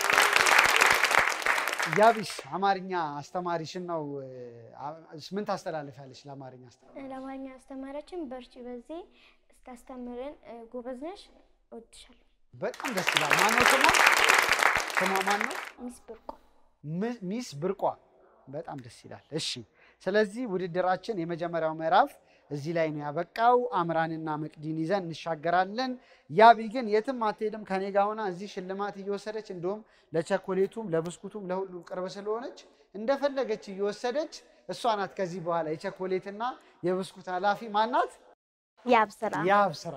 ያቢስ አማርኛ አስተማሪሽን ነው አ- ምን ታስተላልፊያለሽ ለአማርኛ አስተማሪ? ለአማርኛ አስተማሪያችን በርቺ፣ በዚህ ስታስተምርን ጎበዝ ነሽ፣ እወድሻለሁ። በጣም ደስ ይላል። ማነው ስሟ? ስሟ ማን ነው? ሚስ ብርቆ ም- ሚስ ብርቋ በጣም ደስ ይላል። እሺ ስለዚህ ውድድራችን የመጀመሪያው ምዕራፍ እዚህ ላይ ነው ያበቃው። አምራንና መቅዲን ይዘን እንሻገራለን። ያቢ ግን የትም አትሄድም ከኔ ጋር ሆና እዚህ ሽልማት እየወሰደች እንዲሁም ለቸኮሌቱም ለብስኩቱም ለሁሉም ቅርብ ስለሆነች እንደፈለገች እየወሰደች እሷ ናት ከዚህ በኋላ የቸኮሌትና የብስኩት ኃላፊ ማናት? ያብ ስራ ያብ ስራ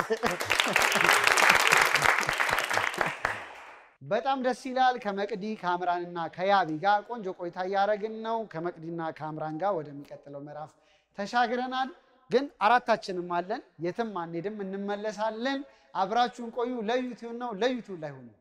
በጣም ደስ ይላል። ከመቅዲ ከአምራንና ከያቢ ጋር ቆንጆ ቆይታ እያደረግን ነው። ከመቅዲና ከአምራን ጋር ወደሚቀጥለው ምዕራፍ ተሻግረናል። ግን አራታችንም አለን፣ የትም አንሄድም፣ እንመለሳለን። አብራችሁን ቆዩ። ለዩቲዩብ ነው፣ ለዩቲዩብ ላይ ሁኑ።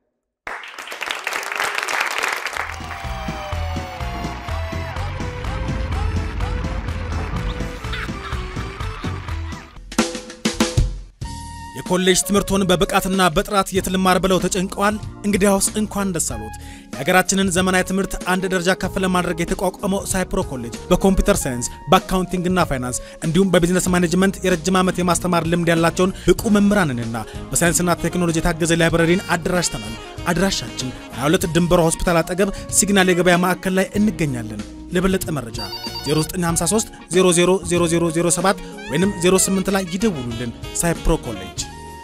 የኮሌጅ ትምህርቶን በብቃትና በጥራት የት ልማር ብለው ተጨንቀዋል? እንግዲያውስ እንኳን ደስ አሎት። የሀገራችንን ዘመናዊ ትምህርት አንድ ደረጃ ከፍ ለማድረግ የተቋቋመው ሳይፕሮ ኮሌጅ በኮምፒውተር ሳይንስ፣ በአካውንቲንግና ፋይናንስ እንዲሁም በቢዝነስ ማኔጅመንት የረጅም ዓመት የማስተማር ልምድ ያላቸውን ብቁ መምህራንንና በሳይንስና ቴክኖሎጂ የታገዘ ላይብረሪን አደራጅተናል። አድራሻችን 22 ድንበሯ ሆስፒታል አጠገብ ሲግናል የገበያ ማዕከል ላይ እንገኛለን። ለበለጠ መረጃ 0953 000007 ወይም 08 ላይ ይደውሉልን። ሳይፕሮ ኮሌጅ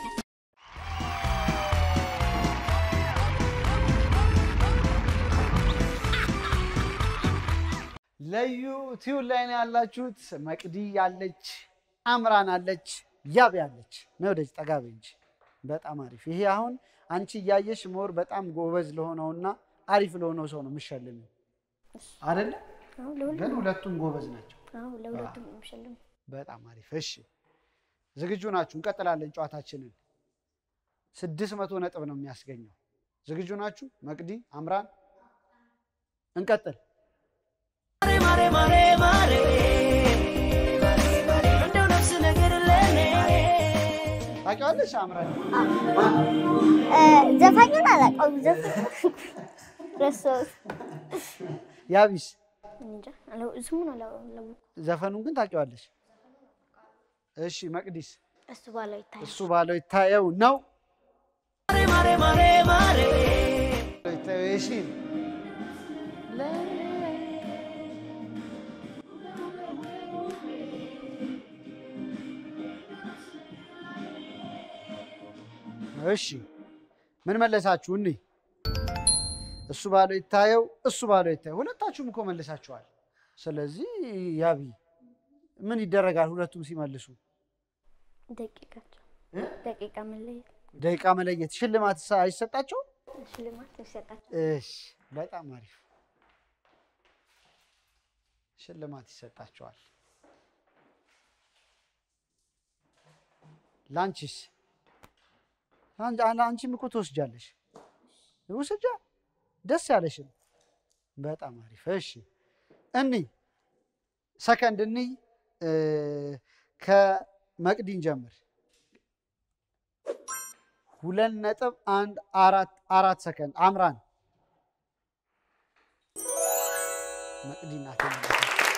ለዩቲዩብ ላይ ነው ያላችሁት። መቅዲ ያለች፣ አምራን አለች፣ ያብ ያለች ነው። ወደዚህ ጠጋ በይ እንጂ በጣም አሪፍ። ይሄ አሁን አንቺ እያየሽ ሞር በጣም ጎበዝ ለሆነውና አሪፍ ለሆነው ሰው ነው የምሸልሚው አይደለ? አዎ፣ ለሁሉም ግን ሁለቱም ጎበዝ ናቸው። አዎ፣ ለሁለቱም ነው የምሸልመው። በጣም አሪፍ። እሺ ዝግጁ ናችሁ? እንቀጥላለን ጨዋታችንን። ስድስት መቶ ነጥብ ነው የሚያስገኘው። ዝግጁ ናችሁ? መቅዲ፣ አምራን፣ እንቀጥል። ማሬ ማሬ ማሬ እንደው ነፍስ ነገር ለኔ ታውቂዋለሽ አምራን? ዘፋኙን አላውቀውም። ዘፈን ረሳሁት። ያቢስ እንጃ አላው- ስሙን አላው- አላወኩም። ዘፈኑን ግን ታውቂዋለሽ? እሺ መቅዲስ? እሱ ባለው ይታያል። እሱ ባለው ይታየው ነው ማሬ ማሬ ማሬ ይታየው እሺ እሺ ምን መለሳችሁ? እኔ እሱ ባለው ይታየው፣ እሱ ባለው ይታየው። ሁለታችሁም እኮ መልሳችኋል። ስለዚህ ያቢ ምን ይደረጋል? ሁለቱም ሲመልሱ ደቂቃቸው ደቂቃ መለየት ደቂቃ መለየት፣ ሽልማት አይሰጣቸው? ሽልማት ይሰጣቸው። እሺ በጣም አሪፍ ሽልማት ይሰጣቸዋል። ላንቺስ? አን- አን- አንቺም እኮ ትወስጃለሽ። ውስጃ ደስ ያለሽን። በጣም አሪፍ እሺ። እኒ ሰከንድ እኒ ከመቅዲን ጀምር። ሁለት ነጥብ አንድ አራት አራት ሰከንድ አምራን መቅዲ ናት የመለሰችው።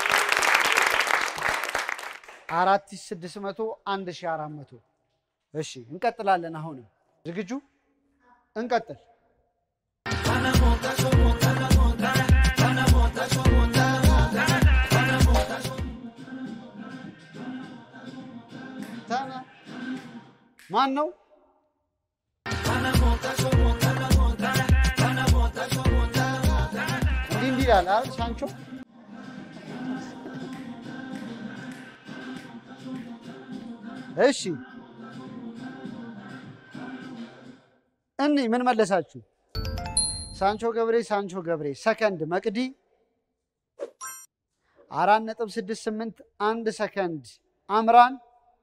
አራት ሺህ ስድስት መቶ አንድ ሺህ አራት መቶ እሺ እንቀጥላለን። አሁንም ዝግጁ እንቀጥል። ተነ ማን ነው? እንዲህ እንዲህ ይላል አይደል ሳንቾ? እሺ እኒ ምን መለሳችሁ? ሳንቾ ገብሬ ሳንቾ ገብሬ ሰከንድ መቅዲ አራት ነጥብ ስድስት ስምንት አንድ ሰከንድ አምራን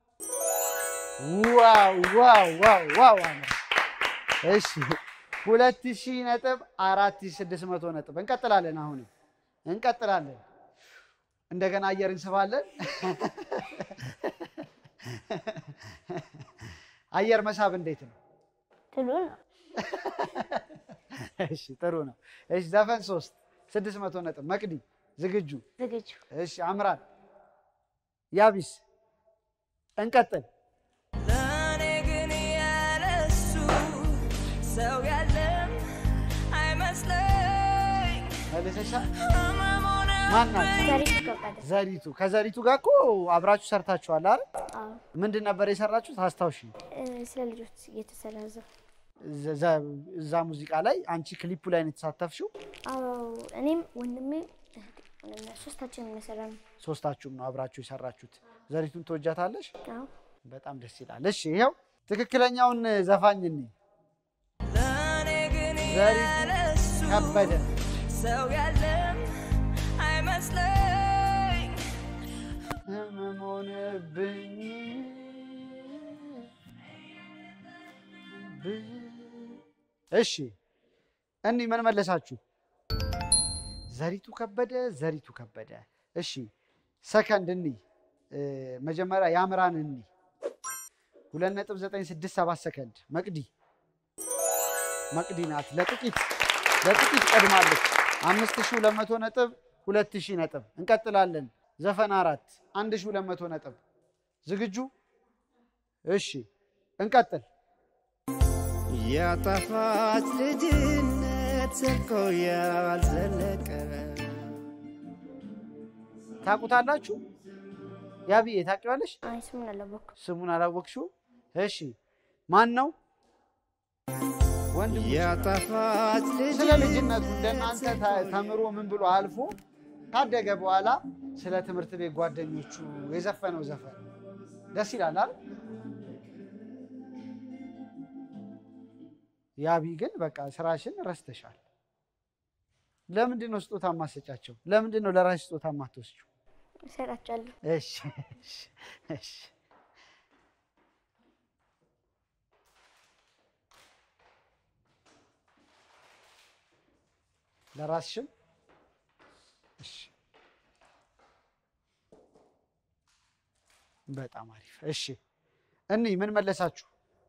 ዋው ዋው ዋው ዋው አምራን እሺ ሁለት ሺህ ነጥብ አራት ሺህ ስድስት መቶ ነጥብ እንቀጥላለን። አሁንም እንቀጥላለን። እንደገና አየር እንስባለን። አየር መሳብ እንዴት ነው? ትሉ ነው። እሺ ጥሩ ነው። እሺ ዘፈን ሶስት ስድስት መቶ ነጥብ መቅዲ ዝግጁ? ዝግጁ እሺ አምራን ያቢስ እንቀጥል። ለእኔ ግን ያለሱ ሰው ያለም አይመስለኝ መልሰሻል። ማናት? ዘሪቱ ከበደ። ዘሪቱ። ከዘሪቱ ጋር እኮ አብራችሁ ሰርታችኋል አይደል? አዎ። ምንድን ነበር የሰራችሁት? አስታውሺ። እ፣ ስለ ልጆች እየተሰራ ዘ ዘ- ዘ- እዛ ሙዚቃ ላይ አንቺ ክሊፑ ላይ ነው የተሳተፍሽው። አዎ እኔም ወንድሜ እህቴ ሆነን ሶስታችን የሰራ ነው። ሶስታችሁም ነው አብራችሁ የሰራችሁት። ዘሪቱን ትወጃታለሽ? አዎ በጣም ደስ ይላል። እሺ ይኸው ትክክለኛውን ዘፋኝ እኔ ዘሪቱ ከበደ ሰው ያለም አይመስለኝ ህመም ሆነብኝ እሺ እኒ ምን መለሳችሁ? ዘሪቱ ከበደ ዘሪቱ ከበደ። እሺ ሰከንድ እኒ እ፣ መጀመሪያ ያምራን እኒ ሁለት ነጥብ ዘጠኝ ስድስት ሰባት ሰከንድ መቅዲ መቅዲ ናት። ለጥቂት ለጥቂት ቀድማለች። አምስት ሺህ ሁለት መቶ ነጥብ ሁለት ሺህ ነጥብ። እንቀጥላለን። ዘፈን አራት አንድ ሺህ ሁለት መቶ ነጥብ። ዝግጁ? እሺ እንቀጥል። ያጣፋት ልጅነት ዘልቆ ያልዘለቀ ታውቁታላችሁ? ያብዬ ታውቂዋለሽ? አይ ስሙን አላወኩም። ስሙን አላወቅሽው? እሺ ማን ነው? ወንድሙ ያጣፋት ስለ ልጅነቱ እንደናንተ ተ- ተምሮ ምን ብሎ አልፎ ካደገ በኋላ ስለ ትምህርት ቤት ጓደኞቹ የዘፈነው ዘፈን ደስ ይላል አይደል? ያቢ ግን በቃ ስራሽን ረስተሻል። ለምንድን ነው ስጦታ ማሰጫቸው? ለምንድን ነው ለራሽ ስጦታ ማትወስጂው? እሰጣቸዋለሁ። እሺ እሺ እሺ ለራስሽም እሺ በጣም አሪፍ እሺ እኒ ምን መለሳችሁ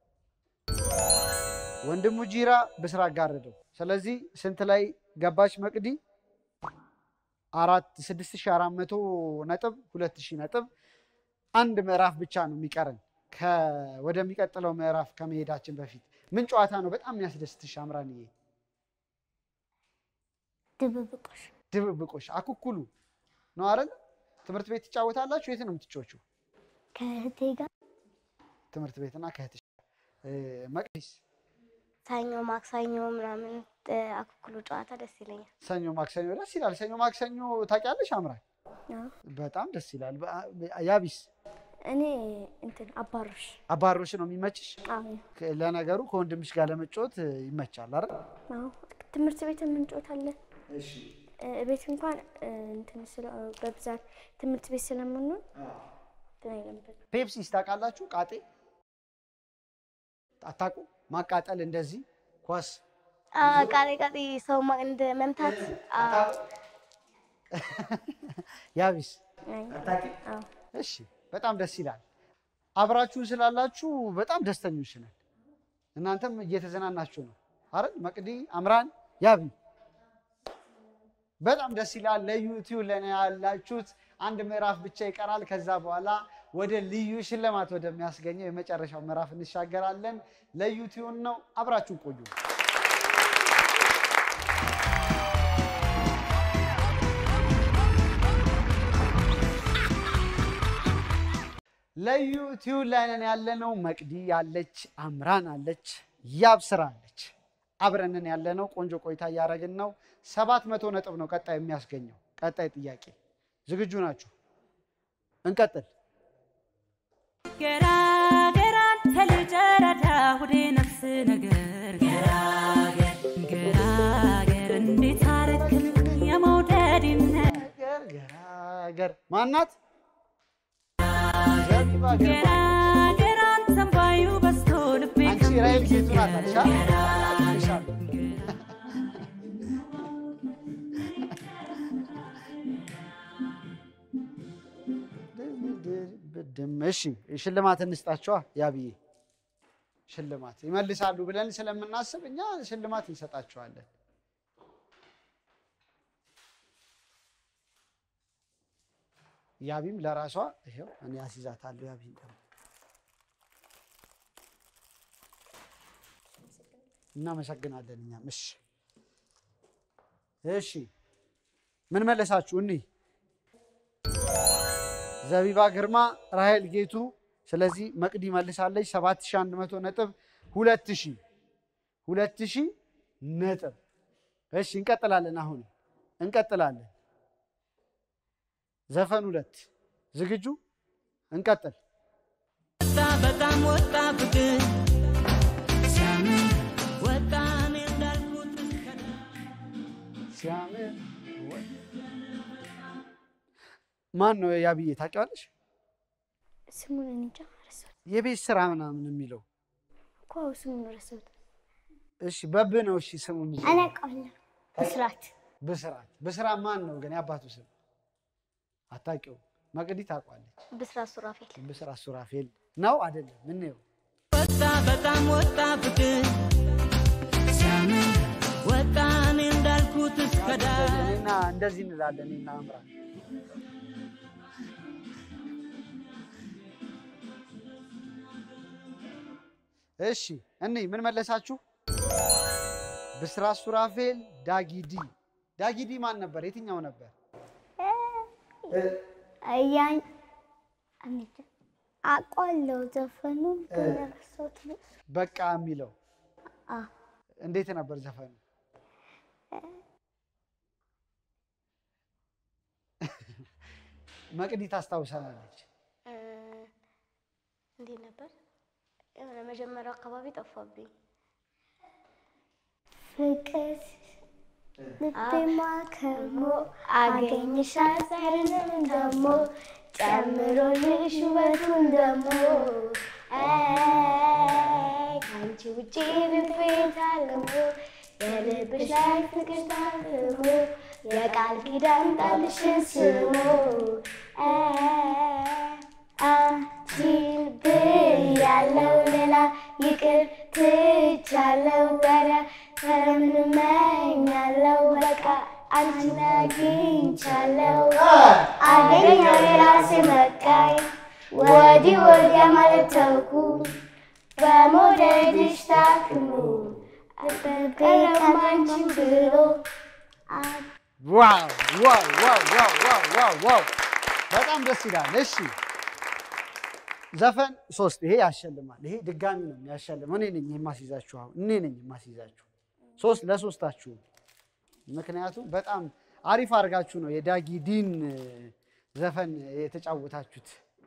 ወንድሙ ጂራ ብስራት ጋረደው ስለዚህ ስንት ላይ ገባች መቅዲ አራት ስድስት ሺህ አራት መቶ ነጥብ ሁለት ሺህ ነጥብ አንድ ምዕራፍ ብቻ ነው የሚቀረን ከ- ወደሚቀጥለው ምዕራፍ ከመሄዳችን በፊት ምን ጨዋታ ነው በጣም የሚያስደስትሽ አምራንዬ ድብብቆሽ ድብብቆሽ አኩኩሉ ነው አይደል ትምህርት ቤት ትጫወታላችሁ የት ነው የምትጫወቹ ከእህቴ ጋር ትምህርት ቤትና ከእህትሽ እ፣ መቅዲስ ሰኞ ማክሰኞ ምናምን እ፣ አኩኩሉ ጨዋታ ደስ ይለኛል። ሰኞ ማክሰኞ ደስ ይላል ሰኞ ማክሰኞ ታውቂያለሽ አምራን አዎ። በጣም ደስ ይላል በ- ያቢስ እኔ እንትን አባሮሽ አባሮሽ ነው የሚመችሽ አዎ ከ- ለነገሩ ከወንድምሽ ጋር ለመጫወት እ፣ ይመቻል አይደል አዎ ትምህርት ቤት እንጫወታለን። እ፣ ቤት እንኳን እ፣ እንትን ስለ በብዛት ትምህርት ቤት ስለምንሆን እንትን አይለንበት ፔፕሲስ ታውቃላችሁ ቃጤ አታውቁ ማቃጠል እንደዚህ ኳስ አ፣ ቃጤ ቃጤ ሰው ማ- እንደ መምታት አ፣ ያቢስ አዎ እሺ በጣም ደስ ይላል አብራችሁን ስላላችሁ በጣም ደስተኞች ነን እናንተም እየተዝናናችሁ ነው አይደል መቅዲ አምራን ያቢ በጣም ደስ ይላል ለዩቲዩብ ለኔ ያላችሁት አንድ ምዕራፍ ብቻ ይቀራል ከዛ በኋላ ወደ ልዩ ሽልማት ወደሚያስገኘው የመጨረሻው ምዕራፍ እንሻገራለን ለዩቲዩብ ነው አብራችሁን ቆዩ ለዩቲዩብ ላይ ነን ያለነው። መቅዲ አለች፣ አምራን አለች፣ ያብስራ አለች። አብረንን ያለነው ቆንጆ ቆይታ እያደረግን ነው። ሰባት መቶ ነጥብ ነው ቀጣይ የሚያስገኘው። ቀጣይ ጥያቄ ዝግጁ ናችሁ? እንቀጥል። ገራገር አንተ ልጅ ረዳ ሁዴ ነፍስ ነገር ገራገር ገራገር እንዴት አረክም የመውደድን ገር ገራገር ማናት? ዘቢባ ገርባ። ገራገር አንተም ባዩ በስቶ ልቤ አንቺ ራይል ጌቱ ናት አልሻ? ይሻል። ብድም እሺ፣ ሽልማት እንስጣቸዋ። ያብዬ ሽልማት ይመልሳሉ ብለን ስለምናስብ እኛ ሽልማት እንሰጣቸዋለን። ያቢም ለራሷ ይኸው እኔ አስይዛታለሁ። ያቢን ደግሞ እናመሰግናለን። እኛም እሺ፣ እሺ ምን መለሳችሁ? እኒህ ዘቢባ ግርማ፣ ራሄል ጌቱ። ስለዚህ መቅዲ መልሳለች 7100 ነጥብ 2000 2000 ነጥብ። እሺ እንቀጥላለን። አሁን እንቀጥላለን። ዘፈን ሁለት ዝግጁ? እንቀጥል። በጣም ወጣ ፍቅር ሲያምር ወጣ እኔ እንዳልኩት ሲያምር ማን ነው ያብዬ ታውቂዋለሽ? ስሙን እኔ እንጃ ረሳሁት የቤት ስራ ምናምን የሚለው እኮ ስሙን ረሳሁት። እሺ በብ ነው። እሺ ስሙ የሚለው አላውቀዋለሁ። ብስራት ብስራት። ብስራት ማን ነው ግን የአባቱ ስም አታውቂው? መቅዲ ታውቋለች። ብስራት ሱራፌል ብስራት ሱራፌል ነው አይደለም? ምን ነው ወጣ በጣም ወጣ ፍቅር ሲያምር ወጣ እኔ እንዳልኩት እስከ ዳር እኔና እንደዚህ እንላለን እኔና አምራ እሺ እኔ ምን መለሳችሁ? ብስራት ሱራፌል፣ ዳጊዲ ዳጊዲ ማን ነበር? የትኛው ነበር? ያን እኔ እንጃ አውቀዋለሁ ዘፈኑን ግን ረሳሁት። በቃ የሚለው አ እንዴት ነበር ዘፈኑ? መቅዲ ታስታውሰናለች። እ፣ እንዴት ነበር? የሆነ መጀመሪያው አካባቢ ጠፋብኝ። ፍቅር ልቤማ ከሞ አገኝሻል ዛሬንም ደሞ ጨምሮልሽ ውበቱን ደሞ አይ፣ ከአንቺ ውጪ ልቤ ታልሞ የልብሽ ላይ ፍቅር ታልሞ የቃል ኪዳን ቃልሽን ስሞ አንቺን ብያለው ሌላ ይቅር ትቻለው ወዲያ ከምን እመኛለው በቃ አንቺን አግኝቻለው አገኘው የራሴ መቃኝ ወዲህ ወዲያ ማለት ተውኩ በመውደድሽ ታክሙ በቀማንችን ብሎ ዋው ዋው ዋው ዋው ዋው ዋው ዋው በጣም ደስ ይላል። እሺ ዘፈን ሶስት ይሄ ያሸልማል። ይሄ ድጋሚ ነው የሚያሸልመው። እኔ ነኝ የማስይዛችሁ። አሁን እኔ ነኝ የማስይዛችሁ ሶስት ለሶስታችሁ። ምክንያቱም በጣም አሪፍ አድርጋችሁ ነው የዳጊ ዲን ዘፈን የተጫወታችሁት።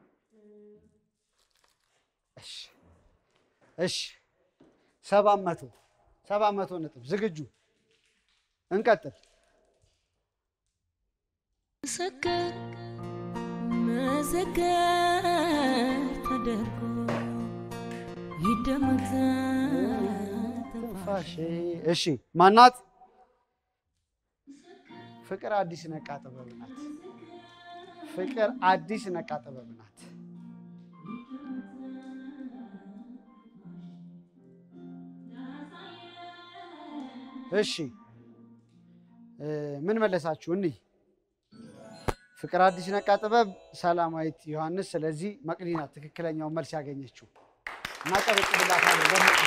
እሺ እሺ ሰባት መቶ ሰባት መቶ ነጥብ ዝግጁ እንቀጥል። ምስክር ምስክር ተደርጎ ይደመጥ ትንፋሼ። እሺ ማናት? ፍቅር አዲስ ነቃ ጥበብ ናት። ፍቅር አዲስ ነቃ ጥበብ ናት። እሺ እ ምን መለሳችሁ? እኒህ ፍቅር አዲስ ነቃ ጥበብ ሰላማዊት ዮሐንስ። ስለዚህ መቅዲ ናት ትክክለኛውን መልስ ያገኘችው። እናጨበጭብላታለን በመቅዲ።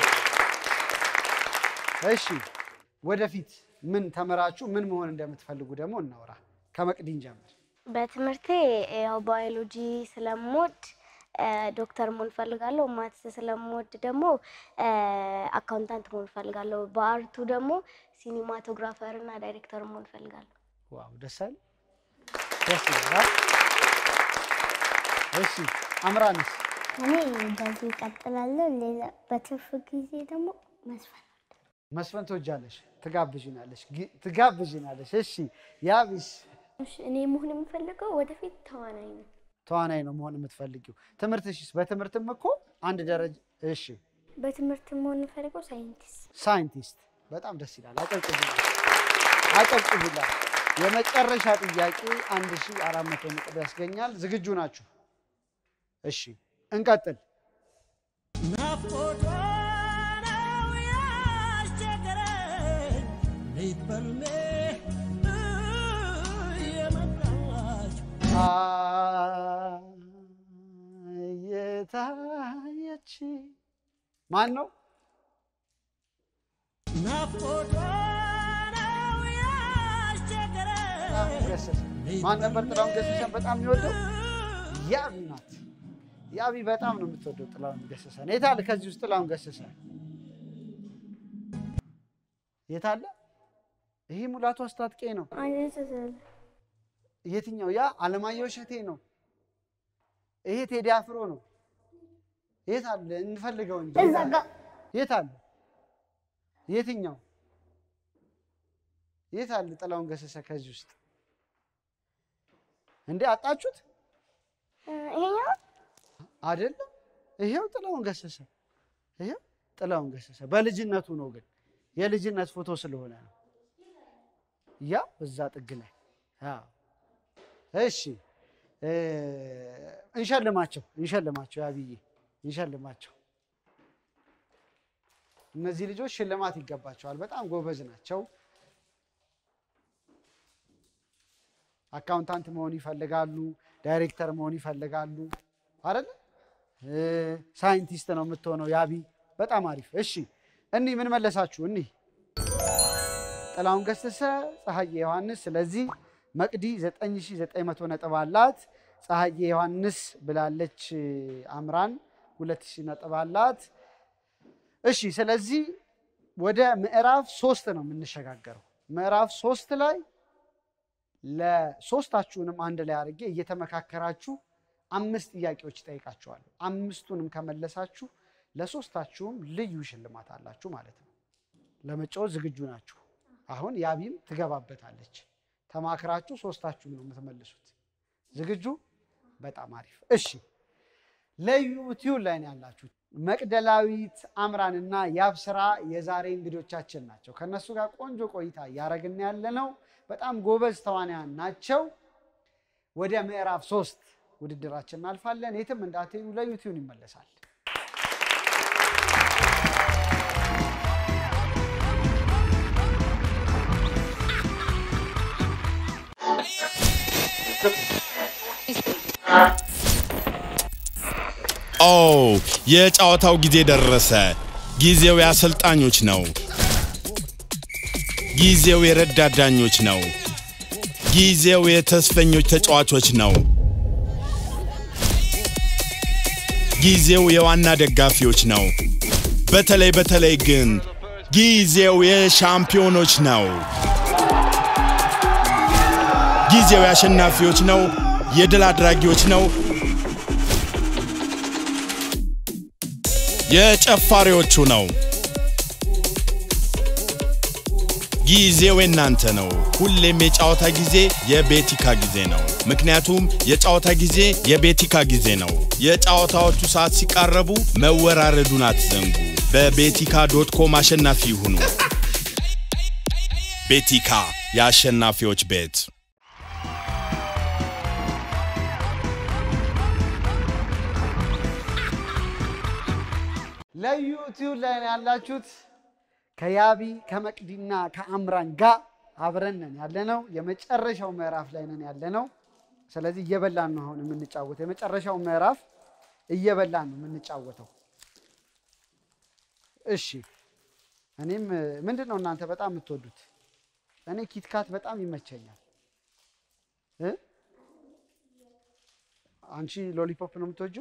እሺ ወደፊት ምን ተምራችሁ ምን መሆን እንደምትፈልጉ ደግሞ እናውራ። ከመቅዲን ጀምር። በትምህርቴ ያው ባዮሎጂ ስለምወድ እ፣ ዶክተር መሆን እፈልጋለሁ። ማትስ ስለምወድ ደግሞ እ፣ አካውንታንት መሆን እፈልጋለሁ። በአርቱ ደግሞ ሲኒማቶግራፈር እና ዳይሬክተር መሆን እፈልጋለሁ። ዋው ደስ አይል? ደስ ይላል። እሺ አምራንስ? እኔ እንደዚህ እቀጥላለሁ። ሌላ በትርፍ ጊዜ ደግሞ መስፈን መስፈን ትወጃለሽ? ትጋብዥናለሽ ግ- ትጋብዥናለሽ። እሺ ያቢስ? እሺ፣ እኔ መሆን የምፈልገው ወደፊት ተዋናይ ነው። ተዋናይ ነው መሆን የምትፈልጊው። ትምህርትሽስ? በትምህርትም እኮ አንድ ደረጃ እሺ በትምህርት መሆን የምፈልገው ሳይንቲስት። ሳይንቲስት በጣም ደስ ይላል። አጨብጭቡላት፣ አጨብጭቡላት። የመጨረሻ ጥያቄ 1400 ነጥብ ያስገኛል። ዝግጁ ናችሁ? እሺ እንቀጥል። ናፍቆቷ ነው ያስቸገረኝ ሌት በልሜ እየመጣች የታየች ማን ነው? ናፍቆቷ ነው ያስቸገረኝ ጥላሁን ገሰሰ። ማን ነበር ጥላሁን ገሰሰን በጣም የሚወደው? ያቢ ናት። ያቢ በጣም ነው የምትወደው ጥላሁን ገሰሰን። የት አለ ከዚህ ውስጥ ጥላሁን ገሰሰ? የት አለ? ይሄ ሙላቱ አስታጥቄ ነው። የትኛው? ያ አለማየሁ እሸቴ ነው። ይሄ ቴዲ አፍሮ ነው። የት አለ? እንፈልገው እንጂ እዛ ጋ የት አለ? የትኛው? የት አለ ጥላሁን ገሰሰ ከዚህ ውስጥ? እንዴ አጣችሁት? ይሄኛው አይደለም። ይሄው ጥላሁን ገሰሰ። ይሄው ጥላሁን ገሰሰ በልጅነቱ ነው፣ ግን የልጅነት ፎቶ ስለሆነ ነው። ያ እዛ ጥግ ላይ አዎ። እሺ እ እንሸልማቸው እንሸልማቸው፣ ያብዬ እንሸልማቸው። እነዚህ ልጆች ሽልማት ይገባቸዋል። በጣም ጎበዝ ናቸው። አካውንታንት መሆን ይፈልጋሉ፣ ዳይሬክተር መሆን ይፈልጋሉ አይደለ? እ ሳይንቲስት ነው የምትሆነው ያቢ። በጣም አሪፍ። እሺ እኒህ ምን መለሳችሁ? እኒህ ጥላሁን ገሰሰ፣ ፀሐዬ ዮሐንስ። ስለዚህ መቅዲ 9900 ነጥብ አላት። ፀሐዬ ዮሐንስ ብላለች። አምራን 2000 ነጥብ አላት። እሺ ስለዚህ ወደ ምዕራፍ ሶስት ነው የምንሸጋገረው። ምዕራፍ ሶስት ላይ ለሶስታችሁንም አንድ ላይ አድርጌ እየተመካከራችሁ አምስት ጥያቄዎች ጠይቃችኋለሁ። አምስቱንም ከመለሳችሁ ለሶስታችሁም ልዩ ሽልማት አላችሁ ማለት ነው። ለመጫወት ዝግጁ ናችሁ? አሁን ያቢም ትገባበታለች። ተማክራችሁ ሶስታችሁም ነው የምትመልሱት። ዝግጁ? በጣም አሪፍ። እሺ ለዩቲዩብ ላይ ነው ያላችሁት። መቅደላዊት አምራንና ያብስራ የዛሬ እንግዶቻችን ናቸው። ከእነሱ ጋር ቆንጆ ቆይታ እያደረግን ያለ ነው። በጣም ጎበዝ ተዋንያን ናቸው። ወደ ምዕራፍ ሶስት ውድድራችን እናልፋለን። የትም እንዳትሄዱ፣ ለዩቲዩብ ይመለሳል። ኦ የጨዋታው ጊዜ ደረሰ። ጊዜው የአሰልጣኞች ነው። ጊዜው የረዳት ዳኞች ነው። ጊዜው የተስፈኞች ተጫዋቾች ነው። ጊዜው የዋና ደጋፊዎች ነው። በተለይ በተለይ ግን ጊዜው የሻምፒዮኖች ነው። ጊዜው የአሸናፊዎች ነው። የድል አድራጊዎች ነው። የጨፋሪዎቹ ነው። ጊዜው የናንተ ነው። ሁሌም የጨዋታ ጊዜ የቤቲካ ጊዜ ነው። ምክንያቱም የጨዋታ ጊዜ የቤቲካ ጊዜ ነው። የጨዋታዎቹ ሰዓት ሲቃረቡ መወራረዱን አትዘንጉ። በቤቲካ ዶት ኮም አሸናፊ ይሁኑ። ቤቲካ የአሸናፊዎች ቤት። ለዩቲዩብ ላይ ነው ያላችሁት። ከያቢ ከመቅዲና ከአምራን ጋር አብረን ነን ያለነው። የመጨረሻው ምዕራፍ ላይ ነን ያለነው። ስለዚህ እየበላን ነው አሁን የምንጫወተው። የመጨረሻው ምዕራፍ እየበላን ነው የምንጫወተው። እሺ እኔም ምንድን ነው እናንተ በጣም የምትወዱት? እኔ ኪትካት በጣም ይመቸኛል እ አንቺ ሎሊፖፕ ነው የምትወጂው?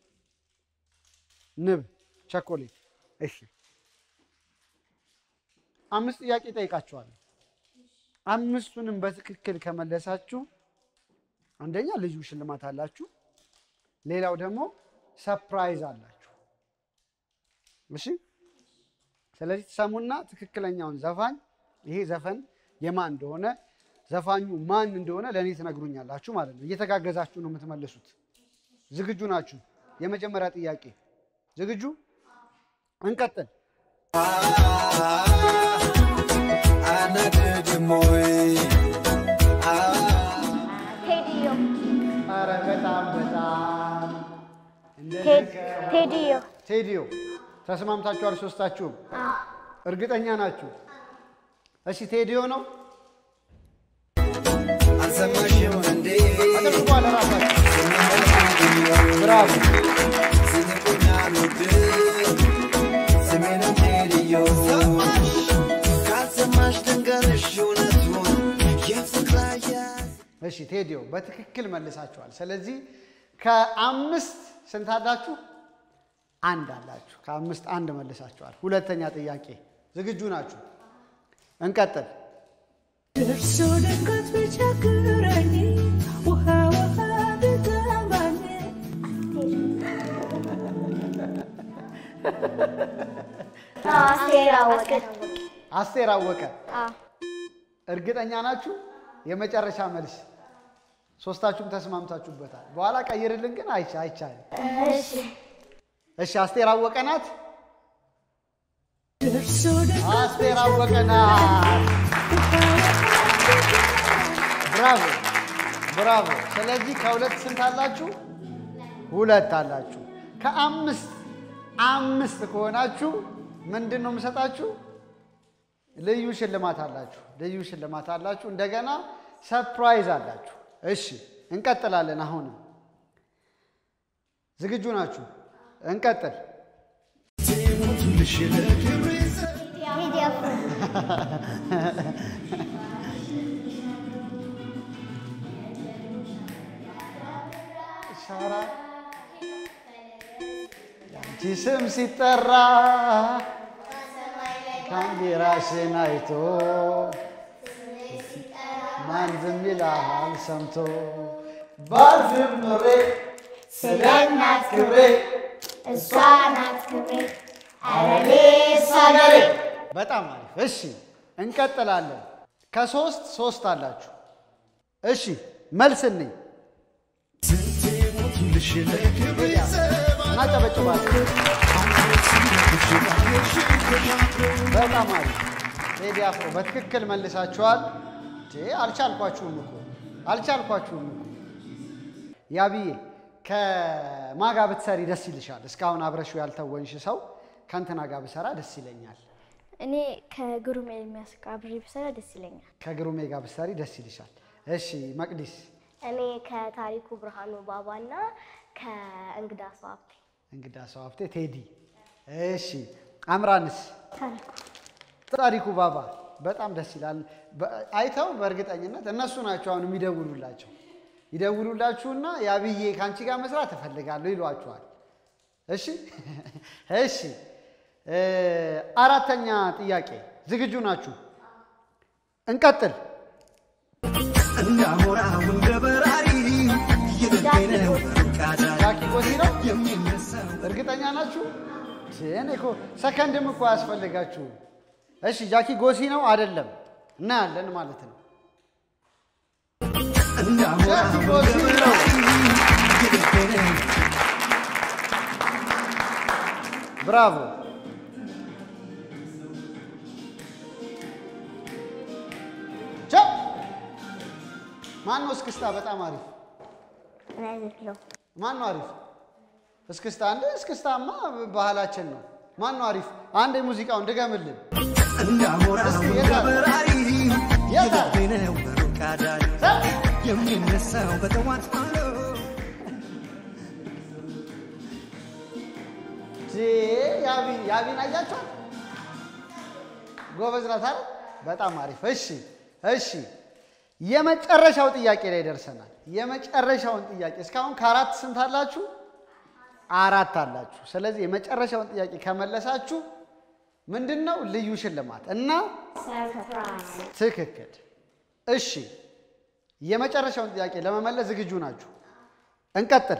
ንብ ቸኮሌት። እሺ አምስት ጥያቄ ጠይቃችኋለሁ። አምስቱንም በትክክል ከመለሳችሁ አንደኛ ልዩ ሽልማት አላችሁ፣ ሌላው ደግሞ ሰፕራይዝ አላችሁ። እሺ ስለዚህ ትሰሙና ትክክለኛውን ዘፋኝ ይሄ ዘፈን የማን እንደሆነ ዘፋኙ ማን እንደሆነ ለእኔ ትነግሩኛላችሁ ማለት ነው። እየተጋገዛችሁ ነው የምትመልሱት። ዝግጁ ናችሁ? የመጀመሪያ ጥያቄ ዝግጁ? እንቀጥል። ቴዲዮ ኧረ በጣም በጣም ቴዲዮ ቴዲዮ ተስማምታችኋል? ሶስታችሁም እርግጠኛ ናችሁ? እሺ ቴዲዮ ነው። አልሰማሽም እንዴ? አጨብጭቡ ለራሳችሁ። ብራቮ። ስንቁኝ አልወድም ስሜንም ቴዲዮ ካልሰማሽ ድንገርሽ እውነቱን የፍቅር አያ እሺ ቴዲዮ በትክክል መልሳችኋል። ስለዚህ ከአምስት ስንት አላችሁ? አንድ አላችሁ። ከአምስት አንድ መልሳችኋል። ሁለተኛ ጥያቄ ዝግጁ ናችሁ? እንቀጥል። እርሱ ድንገት ቢቸግረኝ ውሃ ውሃ ቢጠማኝ አስቴር አወቀ። አስቴር አወቀ አዎ። እርግጠኛ ናችሁ? የመጨረሻ መልስ ሶስታችሁም ተስማምታችሁበታል። በኋላ ቀይርልን ግን አይቻ አይቻልም። እሺ እሺ አስቴር አወቀ ናት። እርሱ ድንገት አስቴር አወቀ ናት። ብራቮ ብራቮ። ስለዚህ ከሁለት ስንት አላችሁ? ሁለት አላችሁ። ከአምስት አምስት ከሆናችሁ ምንድን ነው የምሰጣችሁ? ልዩ ሽልማት አላችሁ። ልዩ ሽልማት አላችሁ። እንደገና ሰርፕራይዝ አላችሁ። እሺ እንቀጥላለን። አሁንም ዝግጁ ናችሁ? እንቀጥል። ቴዲ አፍሮ ሻራ ያንቺ ስም ሲጠራ ካሜራሽን አይቶ ማን ዝም ይልሃል ሰምቶ ባልፍም ኖሬ ስለ እናት ክብሬ እሷ ናት ክብሬ አረሌ እሷ ገሬ በጣም አሪፍ። እሺ እንቀጥላለን። ከሶስት ሶስት አላችሁ። እሺ መልስልኝ። እናጨበጭባለን። በጣም አሪፍ ቴዲ አፍሮ በትክክል መልሳችኋል። እንዴ አልቻልኳችሁም እኮ አልቻልኳችሁም እኮ። ያብዬ ከማጋ ብትሰሪ ደስ ይልሻል? እስካሁን አብረሽው ያልተወንሽ ሰው ከእንትና ጋር ብሰራ ደስ ይለኛል። እኔ ከግሩም ኤርሚያስ ጋር አብሬ ብሰራ ደስ ይለኛል። ከግሩሜ ጋር ብትሰሪ ደስ ይልሻል። እሺ መቅዲስ እኔ ከታሪኩ ብርሃኑ ባባና ከእንግዳ ሰው ሀብቴ እንግዳ ሰው ሀብቴ ቴዲ። እሺ አምራንስ ታሪኩ ታሪኩ ባባ በጣም ደስ ይላል። በ- አይተው በእርግጠኝነት እነሱ ናቸው አሁን የሚደውሉላቸው ይደውሉላችሁና ያብዬ ከአንቺ ጋር መስራት እፈልጋለሁ ይሏችኋል። እሺ እሺ እ አራተኛ ጥያቄ ዝግጁ ናችሁ? እንቀጥል። እንዳሞራው እንደ በራሪ የልቤ ነው ቃዳሪ ጃኪ ጎሲ ነው። የሚነሳው እርግጠኛ ናችሁ? እኔ እኮ ሰከንድም እኮ አያስፈልጋችሁም። እሺ ጃኪ ጎሲ ነው አይደለም? እናያለን ማለት ነው። እንዳሞራው ጃኪ እንደ ጎሲ ነው። የልቤ ነው ብራቮ። ቻው። ማን ነው እስክስታ? በጣም አሪፍ። እኔ አይደለሁም። ማን ነው አሪፍ? እስክስታ እንደ እስክስታማ ባህላችን ነው። ማን ነው አሪፍ? አንድ ሙዚቃውን ድገምልን። እንዳሞራው እስኪ እንደ የታል? በራሪ የታል? የልቤ ነው ሩቅ አዳሪ የሚነሳው በጠዋት ማሎ ዜ ያቢን ያቢን አያችኋት? ጎበዝ ናት አይደል? በጣም አሪፍ። እሺ እሺ፣ የመጨረሻው ጥያቄ ላይ ደርሰናል። የመጨረሻውን ጥያቄ እስካሁን ከአራት ስንት አላችሁ? አራት አላችሁ። ስለዚህ የመጨረሻውን ጥያቄ ከመለሳችሁ ምንድን ነው ልዩ ሽልማት እና ትክክል። እሺ የመጨረሻውን ጥያቄ ለመመለስ ዝግጁ ናችሁ? እንቀጥል።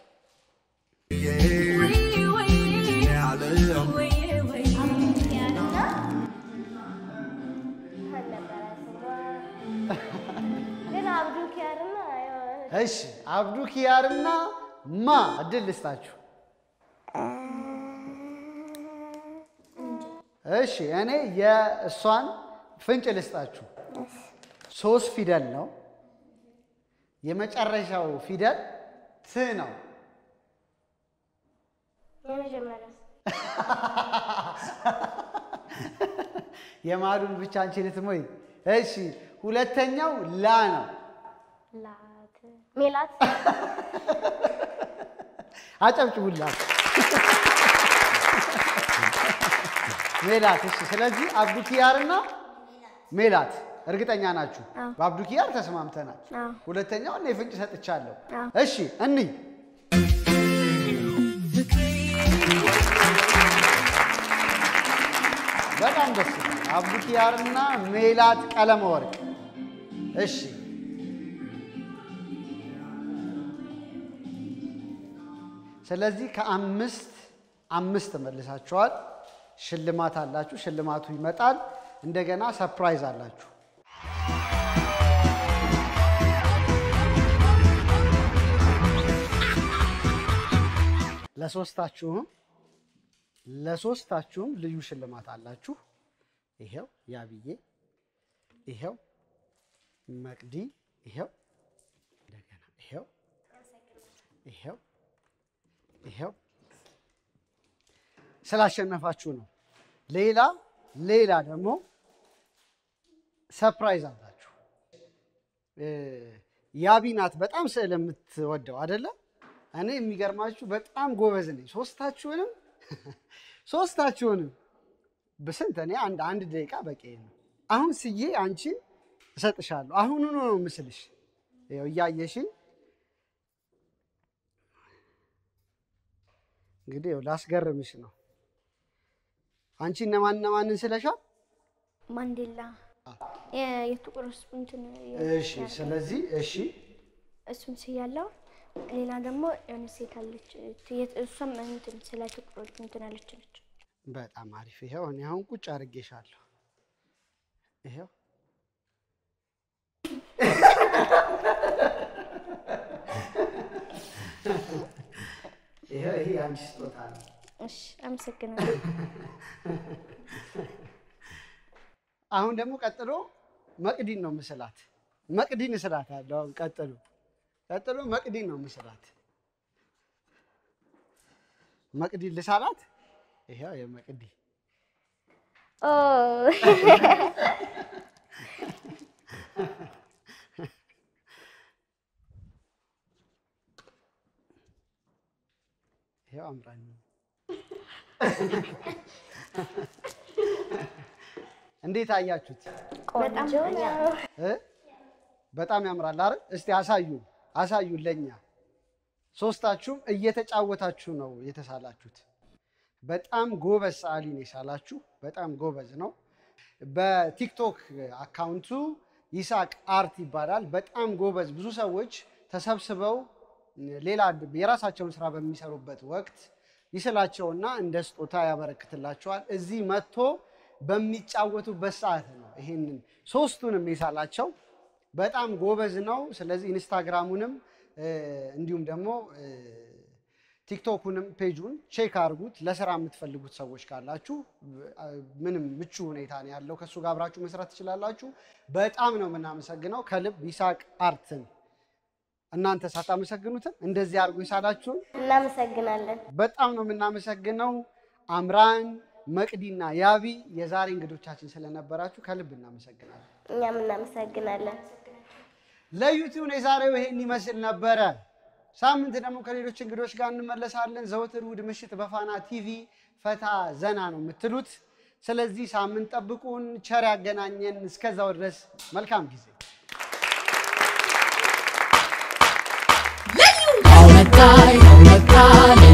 ግን አብዱ ኪያርና የሆነ እሺ አብዱ ኪያርና ማ እድል ልስጣችሁ። እሺ እኔ የእሷን ፍንጭ ልስጣችሁ። ሶስት ፊደል ነው። የመጨረሻው ፊደል ት ነው። የመጀመሪያ የማሉን ብቻ አንቺ ልትሞይ። እሺ ሁለተኛው ላ ነው። ላት ሜላት አጨብጭቡላት ሜላት። እሺ ስለዚህ አብዱ ኪያርና ሜላት። እርግጠኛ ናችሁ? አዎ። በአብዱ ኪያር ተስማምተናል። አዎ። ሁለተኛውን እኔ ፍንጭ ሰጥቻለሁ። አዎ። እሺ እንይ። በጣም ደስ ይላል። አብዱ ኪያርና ሜላት ቀለመ ወርቅ። እሺ ስለዚህ ከአምስት አምስት መልሳችኋል። ሽልማት አላችሁ። ሽልማቱ ይመጣል። እንደገና ሰርፕራይዝ አላችሁ። ለሶስታችሁም ለሶስታችሁም ልዩ ሽልማት አላችሁ። ይሄው ያብዬ፣ ይሄው መቅዲ፣ ይሄው እንደገና ይሄው ይሄው ይሄው ስላሸነፋችሁ ነው። ሌላ ሌላ ደግሞ ሰርፕራይዝ አላችሁ። እ፣ ያቢ ናት በጣም ስዕል የምትወደው አይደለ? እኔ የሚገርማችሁ በጣም ጎበዝ ነኝ። ሶስታችሁንም ሶስታችሁንም በስንት እኔ አንድ አንድ ደቂቃ በቂ ነው። አሁን ስዬ አንቺን እሰጥሻለሁ። አሁኑኑ ነው ምስልሽ። ይኸው እያየሽኝ እንግዲህ ይኸው ላስገርምሽ ነው። አንቺ እነማን እነማንን ስለሻል? ማንዴላ የ- የጥቁር ህዝብ እንትን እሺ፣ ስለዚህ እሺ፣ እሱም ስያለው ሌላ ደግሞ የሆነ ሴት አለች ት- እሷም እንትን ስለ ጥቁሮች እንትን ያለች ነች። በጣም አሪፍ። ይኸው እኔ አሁን ቁጭ አድርጌሻለሁ። ይኸው ይኸው ይሄ የአንቺ ስጦታ ነው። እሺ አመሰግናለሁ። አሁን ደግሞ ቀጥሎ መቅዲን ነው ምስላት። መቅዲን እስላት አለው። አሁን ቀጥሎ ቀጥሎ መቅዲን ነው ምስላት። መቅዲን ልሳላት። ይኸው የመቅዲ ኦ ይኸው አምራኝ እንዴት አያችሁት? ቆንጆ ነው። እ? በጣም ያምራል አይደል? እስቲ አሳዩን አሳዩን ለኛ። ሶስታችሁም እየተጫወታችሁ ነው የተሳላችሁት። በጣም ጎበዝ ሰዓሊ ነው የሳላችሁ። በጣም ጎበዝ ነው። በቲክቶክ አካውንቱ ይሳቅ አርት ይባላል። በጣም ጎበዝ። ብዙ ሰዎች ተሰብስበው ሌላ የራሳቸውን ስራ በሚሰሩበት ወቅት ይስላቸውና እንደ ስጦታ ያበረክትላቸዋል። እዚህ መጥቶ በሚጫወቱበት ሰዓት ነው ይሄንን ሶስቱንም የሳላቸው። በጣም ጎበዝ ነው። ስለዚህ ኢንስታግራሙንም እ፣ እንዲሁም ደግሞ እ፣ ቲክቶኩንም ፔጁን ቼክ አድርጉት። ለስራ የምትፈልጉት ሰዎች ካላችሁ እ፣ ምንም ምቹ ሁኔታ ነው ያለው። ከእሱ ጋር አብራችሁ መስራት ትችላላችሁ። በጣም ነው የምናመሰግነው ከልብ ይሳቅ አርትን። እናንተ ሳታመሰግኑትም እንደዚህ አድርጎ የሳላችሁን እናመሰግናለን። በጣም ነው የምናመሰግነው። አምራን መቅዲና ያቢ የዛሬ እንግዶቻችን ስለነበራችሁ ከልብ እናመሰግናለን። እኛም እናመሰግናለን። ለዩቲዩብ የዛሬው ይሄን ይመስል ነበረ። ሳምንት ደግሞ ከሌሎች እንግዶች ጋር እንመለሳለን። ዘወትር እሑድ ምሽት በፋና ቲቪ ፈታ ዘና ነው የምትሉት። ስለዚህ ሳምንት ጠብቁን። ቸር ያገናኘን። እስከዛው ድረስ መልካም ጊዜ። አውነታይ አውነታ